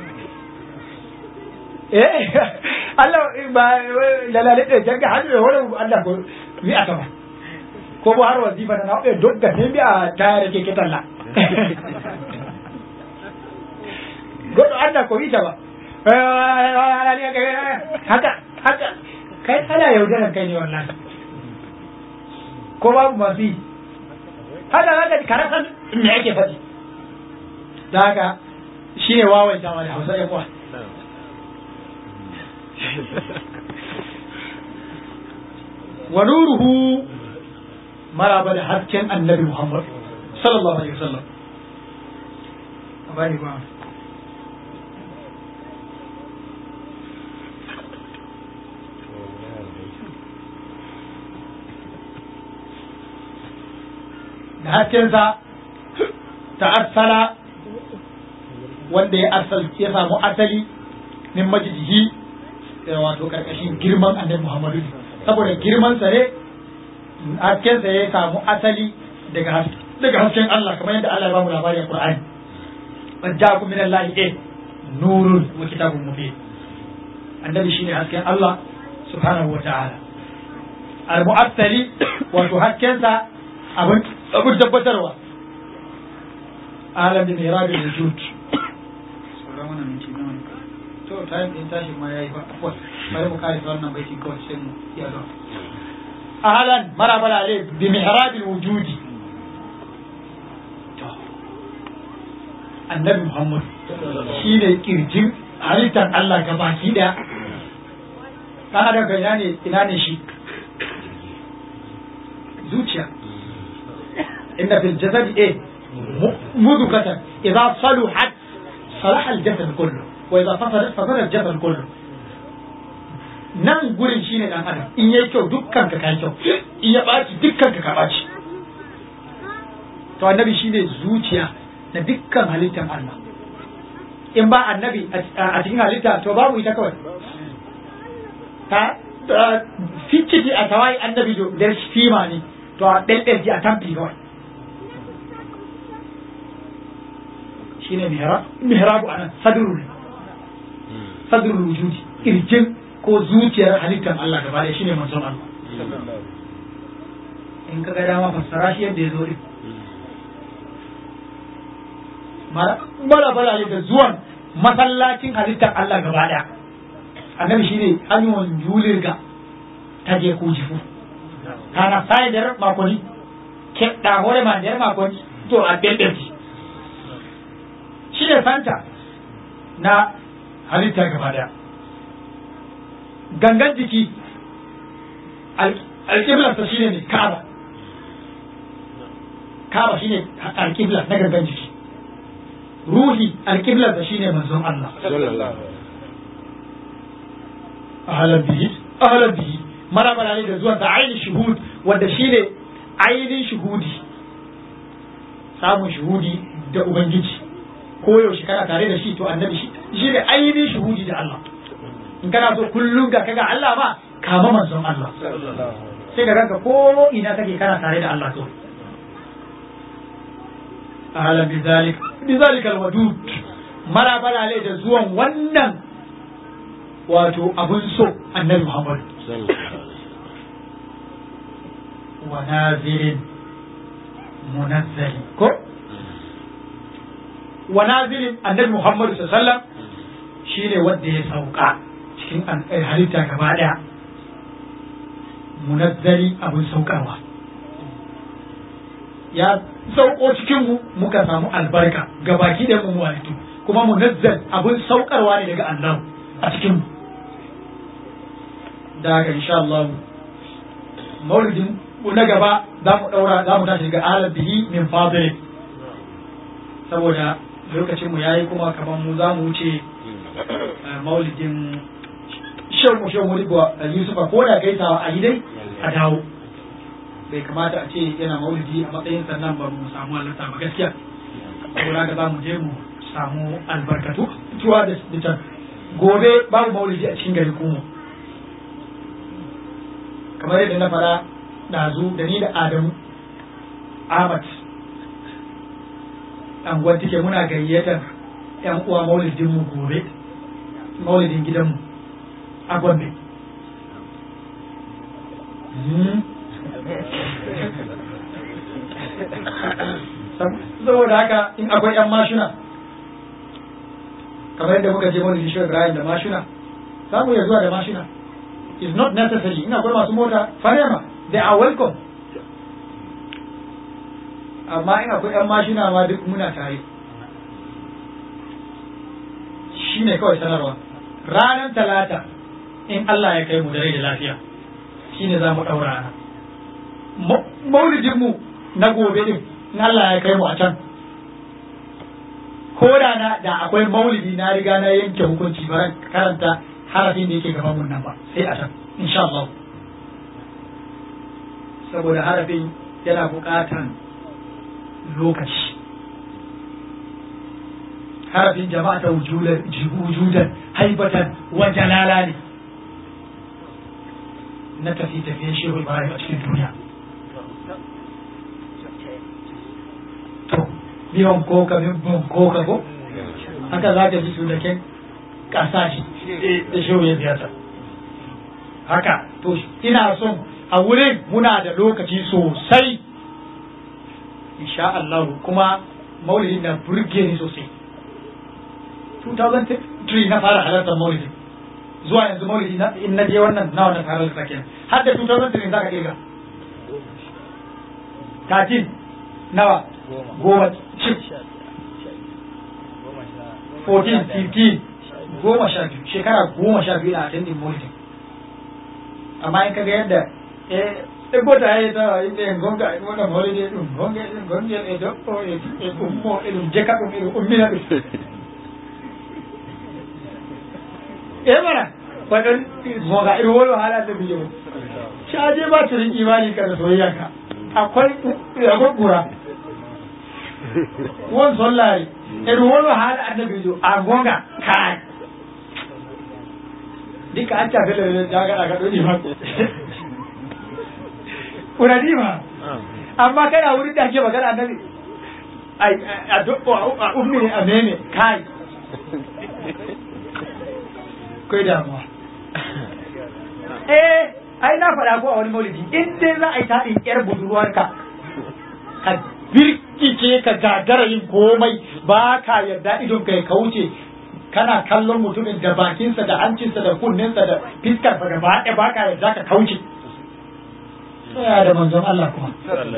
eh Allah ba lalale da janga hadu da wani Allah ko mi aka ba ko bo har wazifa na na dogga ne bi a tayar ke kitalla godo Allah ko ita ba haka haka kai ana yaudaran kai ne wallahi ko babu masu yi haka haka karasan me yake faɗi da haka shi ne wawaitawa da hausa yan uwa wa nuruhu maraba da hasken annabi muhammad sallallahu alaihi wasallam bani ba da haskensa ta arsala wanda ya arsal ya samu asali min majidihi wato karkashin girman annabi Muhammadu saboda girman sa ne haskensa ya samu asali daga daga hasken Allah kamar yadda Allah ya bamu labari a Qur'ani wajjakum min Allah eh nurun wa kitabun mubin annabi shine hasken Allah subhanahu wa ta'ala al-mu'assali wato haskensa abin abin tabbatarwa alam bi mirabil wujud sauran wannan minti nawa ne to time din tashi ma yayi ba afwan bari mu kai wannan baitin kawai sai mu iya zo ahlan marabala alai bi mihrabil wujudi to annabi muhammad shine kirjin halittar Allah gabaki daya kana da ina ne ina ne shi zuciya inna fil jasadi eh mudghatan idza saluhat salaha al jasad kullu wa idza fasadat fasada al jasad kullu nan gurin shine dan adam in yayi kyau dukkan ka kai kyau in ya baci dukkan ka ka baci to annabi shine zuciya na dukkan halittar Allah in ba annabi a cikin halitta to babu ita kawai ta ficciti a tawai annabi da fima ne to a ɗanɗanci a tamfi kawai shi ne mihrabu anan sadrul sadrul wujudi kirjin ko zuciyar halittar Allah gaba ɗaya shine manzon Allah in ka ga dama fassara shi yadda ya zo din mara bala da zuwan masallacin halittar Allah gaba ɗaya annabi shine hanyar julirga ta je ku jifu kana sai der makoni ke da hore ma der makoni to a belbelji shine santa na halitta gaba daya gangan jiki alƙiblar ta shine ne kaba kaba shine alƙibla na gangan jiki ruhi alƙiblar ta shine manzon Allah ahlan bihi ahlan bihi marabara ne da zuwan da ainihin shuhud wanda shine ainihin shuhudi samun shuhudi da ubangiji ko yaushe kana tare da shi to annabi shi shi ne ainihin shuhudi da Allah in kana so kullum ga kaga Allah ma kama manzon Allah sai ga ranka ko ina kake kana tare da Allah to ahlan bizalik bizalika alwadud marabara ne da zuwan wannan wato abun so annabi Muhammad wa nazirin munazzali ko wa nazirin annabi Muhammad sallallahu alaihi wasallam shine wanda ya sauka cikin halitta gaba daya munazzali abun saukarwa ya sauko cikin mu muka samu albarka gabaki da mu walitu kuma munazzal abun saukarwa ne daga Allah a cikin mu da haka insha Allah maulidin na gaba za mu daura za mu tashi ga alam bihi min fadli saboda lokacin mu yayi kuma kamar mu za mu wuce maulidin shan mu shan mu rigwa Yusufa ko da gaisawa a yi dai a dawo bai kamata a ce yana maulidi a matsayin sannan ba mu samu halarta ba gaskiya saboda haka za mu je mu samu albarkatu tuwa da can gobe babu maulidi a cikin gari kuma kamar yadda na fara ɗazu da ni da Adamu Ahmad anguwar take muna gayyatar ‘yan uwa maulidin mu gobe maulidin gidanmu a Gombe. saboda haka in akwai ‘yan mashina kamar yadda muka je maulidin shi Ibrahim da mashina za mu iya zuwa da mashina is not necessary in akwai masu mota farema they are welcome amma in akwai yan mashina ma duk muna tare shi ne kawai sanarwa ranar talata in Allah ya kai mu da rai da lafiya shi ne za mu ɗaura rana maulidinmu na gobe din in Allah ya kai mu a can ko da na da akwai maulidi na riga na yanke hukunci ba karanta harafin da yake gaban mun nan ba sai a can insha Allah saboda harafin yana buƙatan lokaci harafin jama'a ta wujudan haibatan wa jalala ne na tafi tafiyen shehu ibrahim a cikin duniya to biyan koka biyan koka ko haka za ka ji su da kyan kasashe da shehu ya ziyarta haka to ina son a wurin muna da lokaci sosai insha Allah kuma maulidin da burge ni sosai 2003 na fara halartar maulidin zuwa yanzu maulidi na in na je wannan nawa na fara halarta kenan har da 2003 za ka kirga 13 nawa goma chip 14 15 goma sha biyu shekara goma sha biyu a attending maulidin amma in kaga yadda eh e bota hay ta inde gonga e wona maulidi ɗum gonga ɗum gongel e doɓɓo e e ummo e ɗum jeka ɗum e ɗum ummina ɗum e mana waɗon gonga iɗum wolo haala annabi yo caje ba turin imani kada soyayyanka akwai akwai ɓura won sollari e ɗum wolo haala annabijo a gonga kai dika acca fellere jagaɗa ka ɗo ɗima ɓuranima amma kana wurin da ake magana annabi a doɓɓo a ummine a meme kai kai damuwa eh ai na faɗa ko a wani maulidi in dai za a yi taɗin ƴar budurwarka ka birkice ka gagara yin komai ba ka yarda idon ka ya kauce kana kallon mutumin da bakinsa da hancinsa da kunninsa da fiskarsa gaba ɗaya ba ka yarda ka kauce tsaya da manzon Allah kuma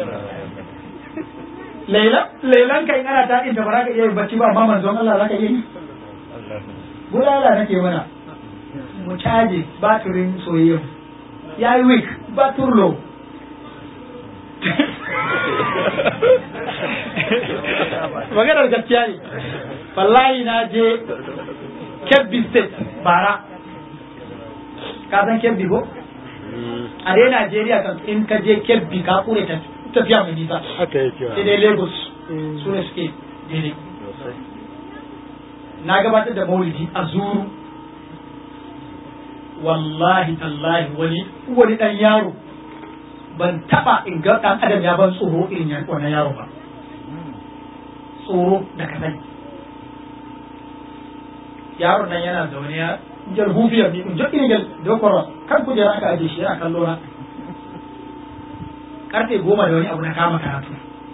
Lailan ka in ana taɗin da ba za ka iya yin bacci ba amma manzon Allah za ka iya yi gudala nake mana mu caje batirin soyayya ya yi week batur low maganar gaskiya ne wallahi na je kebbi state bara ka san kebbi ko a dai najeriya kan in ka je kebbi ka kure ta tafiya mai nisa
haka yake
sai dai lagos su ne suke daidai na gabatar da maulidi a zuru wallahi tallahi wani wani dan yaro ban taba in ga dan adam ya ban tsoro irin yan wannan yaro ba tsoro da ka sani yaron nan yana zaune ya jal hufiyar ni jo irin jal dokoro kan kujera aka aje shi yana kallo na karfe goma da wani abu na kama karatu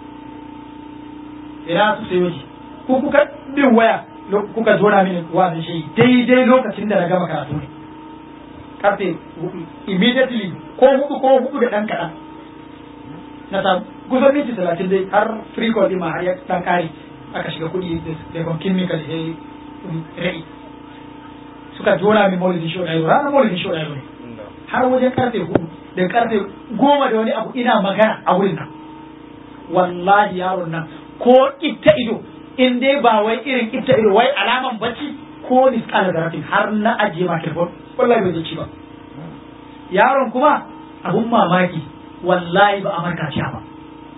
ina su sai waje ko kuka bin waya kuka jona mini wazin shi daidai lokacin da na gama karatu ne karfe immediately ko hudu ko hudu da dan kaɗan na samu kusan minti talatin dai har free call ɗin ma har ya dan kare aka shiga kuɗi da gonkin mika da rai suka jona min maulidin show ɗaya ranar maulidin show ɗaya ne har wajen karfe hudu da karfe goma da wani abu ina magana a wurin nan wallahi yaron nan ko ita ido in dai ba wai irin ita ido wai alaman bacci ko miskala zarafin har na ajiye ma telefon wallahi bai ci ba yaron kuma abun mamaki wallahi ba a marka ciya ba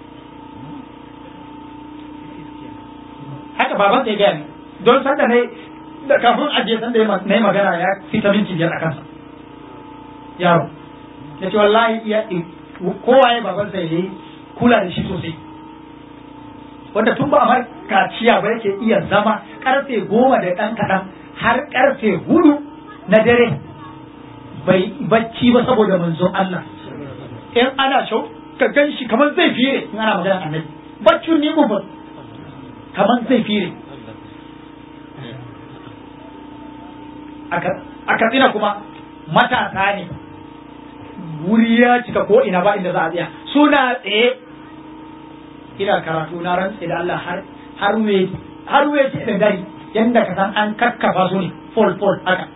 haka baban sai gaya ne don sanda ne da kafin ajiye sanda na yi magana ya fita minti biyar a kansa yaro ya ce wallahi iya kowa ya baban sai ya yi kula da shi sosai wanda tun ba a mar kaciya ba yake iya zama karfe goma da ɗan kaɗan har karfe hudu na dare bai bacci ba saboda manzon Allah in ana shau ka gan shi kamar zai fire in ana magana annabi baccin ni ba kamar zai fire a katsina kuma matasa ne wuri ya cika ko ina ba inda za a tsaya suna tsaye ina karatu na rantse da Allah har har we har we ce da dare yanda ka san an kakkafa su ne fol fol haka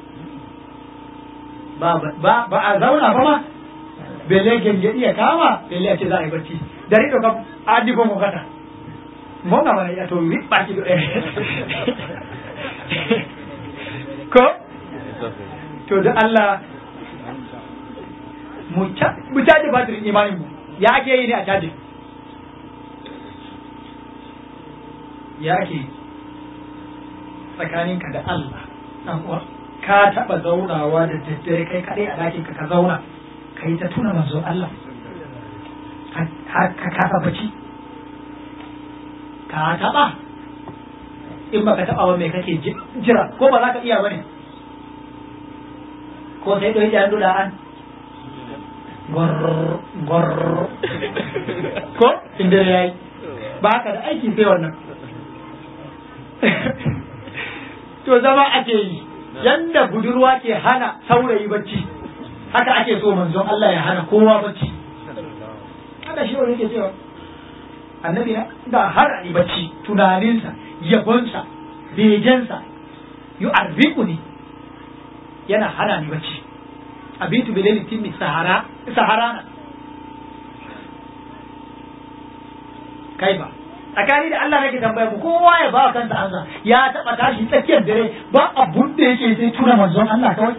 ba ba ba a zauna ba ma bele genge iya kama bele a ce za a yi bacci dari ɗo kam adi ko mo gata mo ga mana ya to wi baki do ko to da Allah mu caje batirin imanin mu ya ake yi ne a caje ya ake tsakaninka da Allah dan uwa ka taba zaunawa da daddare kai kadai a dakin ka ka zauna ka yi ta tuna manzo Allah har ka kasa bacci ka taba in baka taba ba me kake jira ko ba za ka iya bane ko sai dai jan da an gor gor ko inda yayi ba ka da aiki sai wannan to zama ake yi yanda budurwa ke hana saurayi bacci haka ake so manzon Allah ya hana kowa bacci haka shi wani ke cewa annabi na da har ni bacci tunaninsa yabonsa bejensa yu arziku ne yana hana ni bacci abitu bilal timmi sahara saharana kai ba tsakani da Allah nake tambaya mu kowa ya ba kansa ansa ya taba tashi tsakiyar dare ba abun da yake sai tuna manzon Allah kawai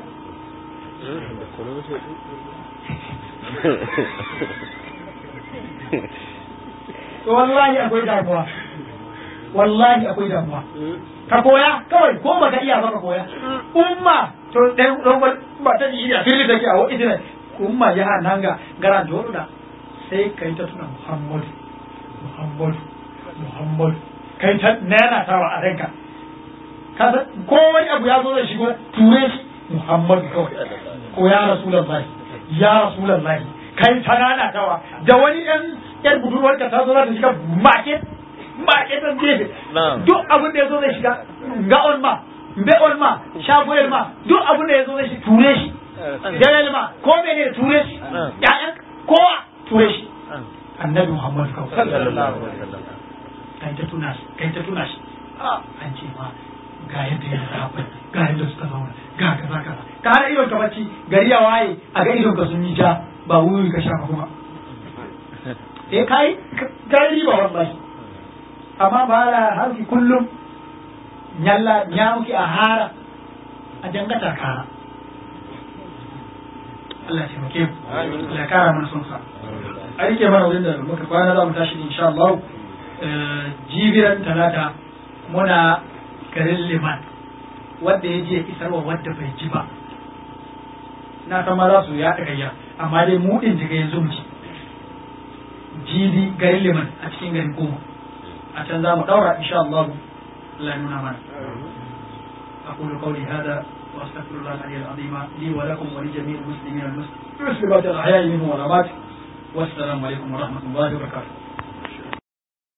to wallahi akwai damuwa wallahi akwai damuwa ka koya kawai ko baka iya ba ka koya umma to dan dan ba ta ji a fili take a wani ne umma ya nanga gara da sai kai ta tuna Muhammad Muhammad Muhammad kai ta nana tawa a ranka kaza ko wani abu ya zo da shigo ture shi Muhammad kawai ko ya Rasulullahi ya Rasulullahi kai ta nana tawa da wani ɗan yar budurwar ka ta zo za ta shiga market market ɗan gefe duk abin da ya zo zai shiga ga on ma be on ma shagoyar ma duk abin da ya zo zai shi ture shi dalil ma ko mene ture shi ya'yan kowa ture shi annabi Muhammad kawai kai ta tuna shi kai ta tuna shi an ce ma ga yadda ya zaɓa ga yadda suka zauna ga kaza kaza ka hana idon ka bacci gari ya waye a ga idon ka sun yi ja ba wuri ka shafa kuma eh kai kai riba wallahi amma ba la harfi kullum nyalla nyamuki a hara a jangata kara Allah ya taimake mu Allah ya kara mana son sa a rike mana wurin da muka kwana za mu tashi insha Allah jibiran talata muna garin liman wanda ya je isarwa wadda bai ji ba na san ma za su ya gayya amma dai mu din daga yanzu mu ci jibi garin liman a cikin garin goma a can za mu daura insha Allah Allah ya nuna mana أقول قولي هذا وأستغفر الله العلي العظيم لي ولكم ولجميع المسلمين المسلمات الأحياء منهم والأموات والسلام عليكم ورحمة الله وبركاته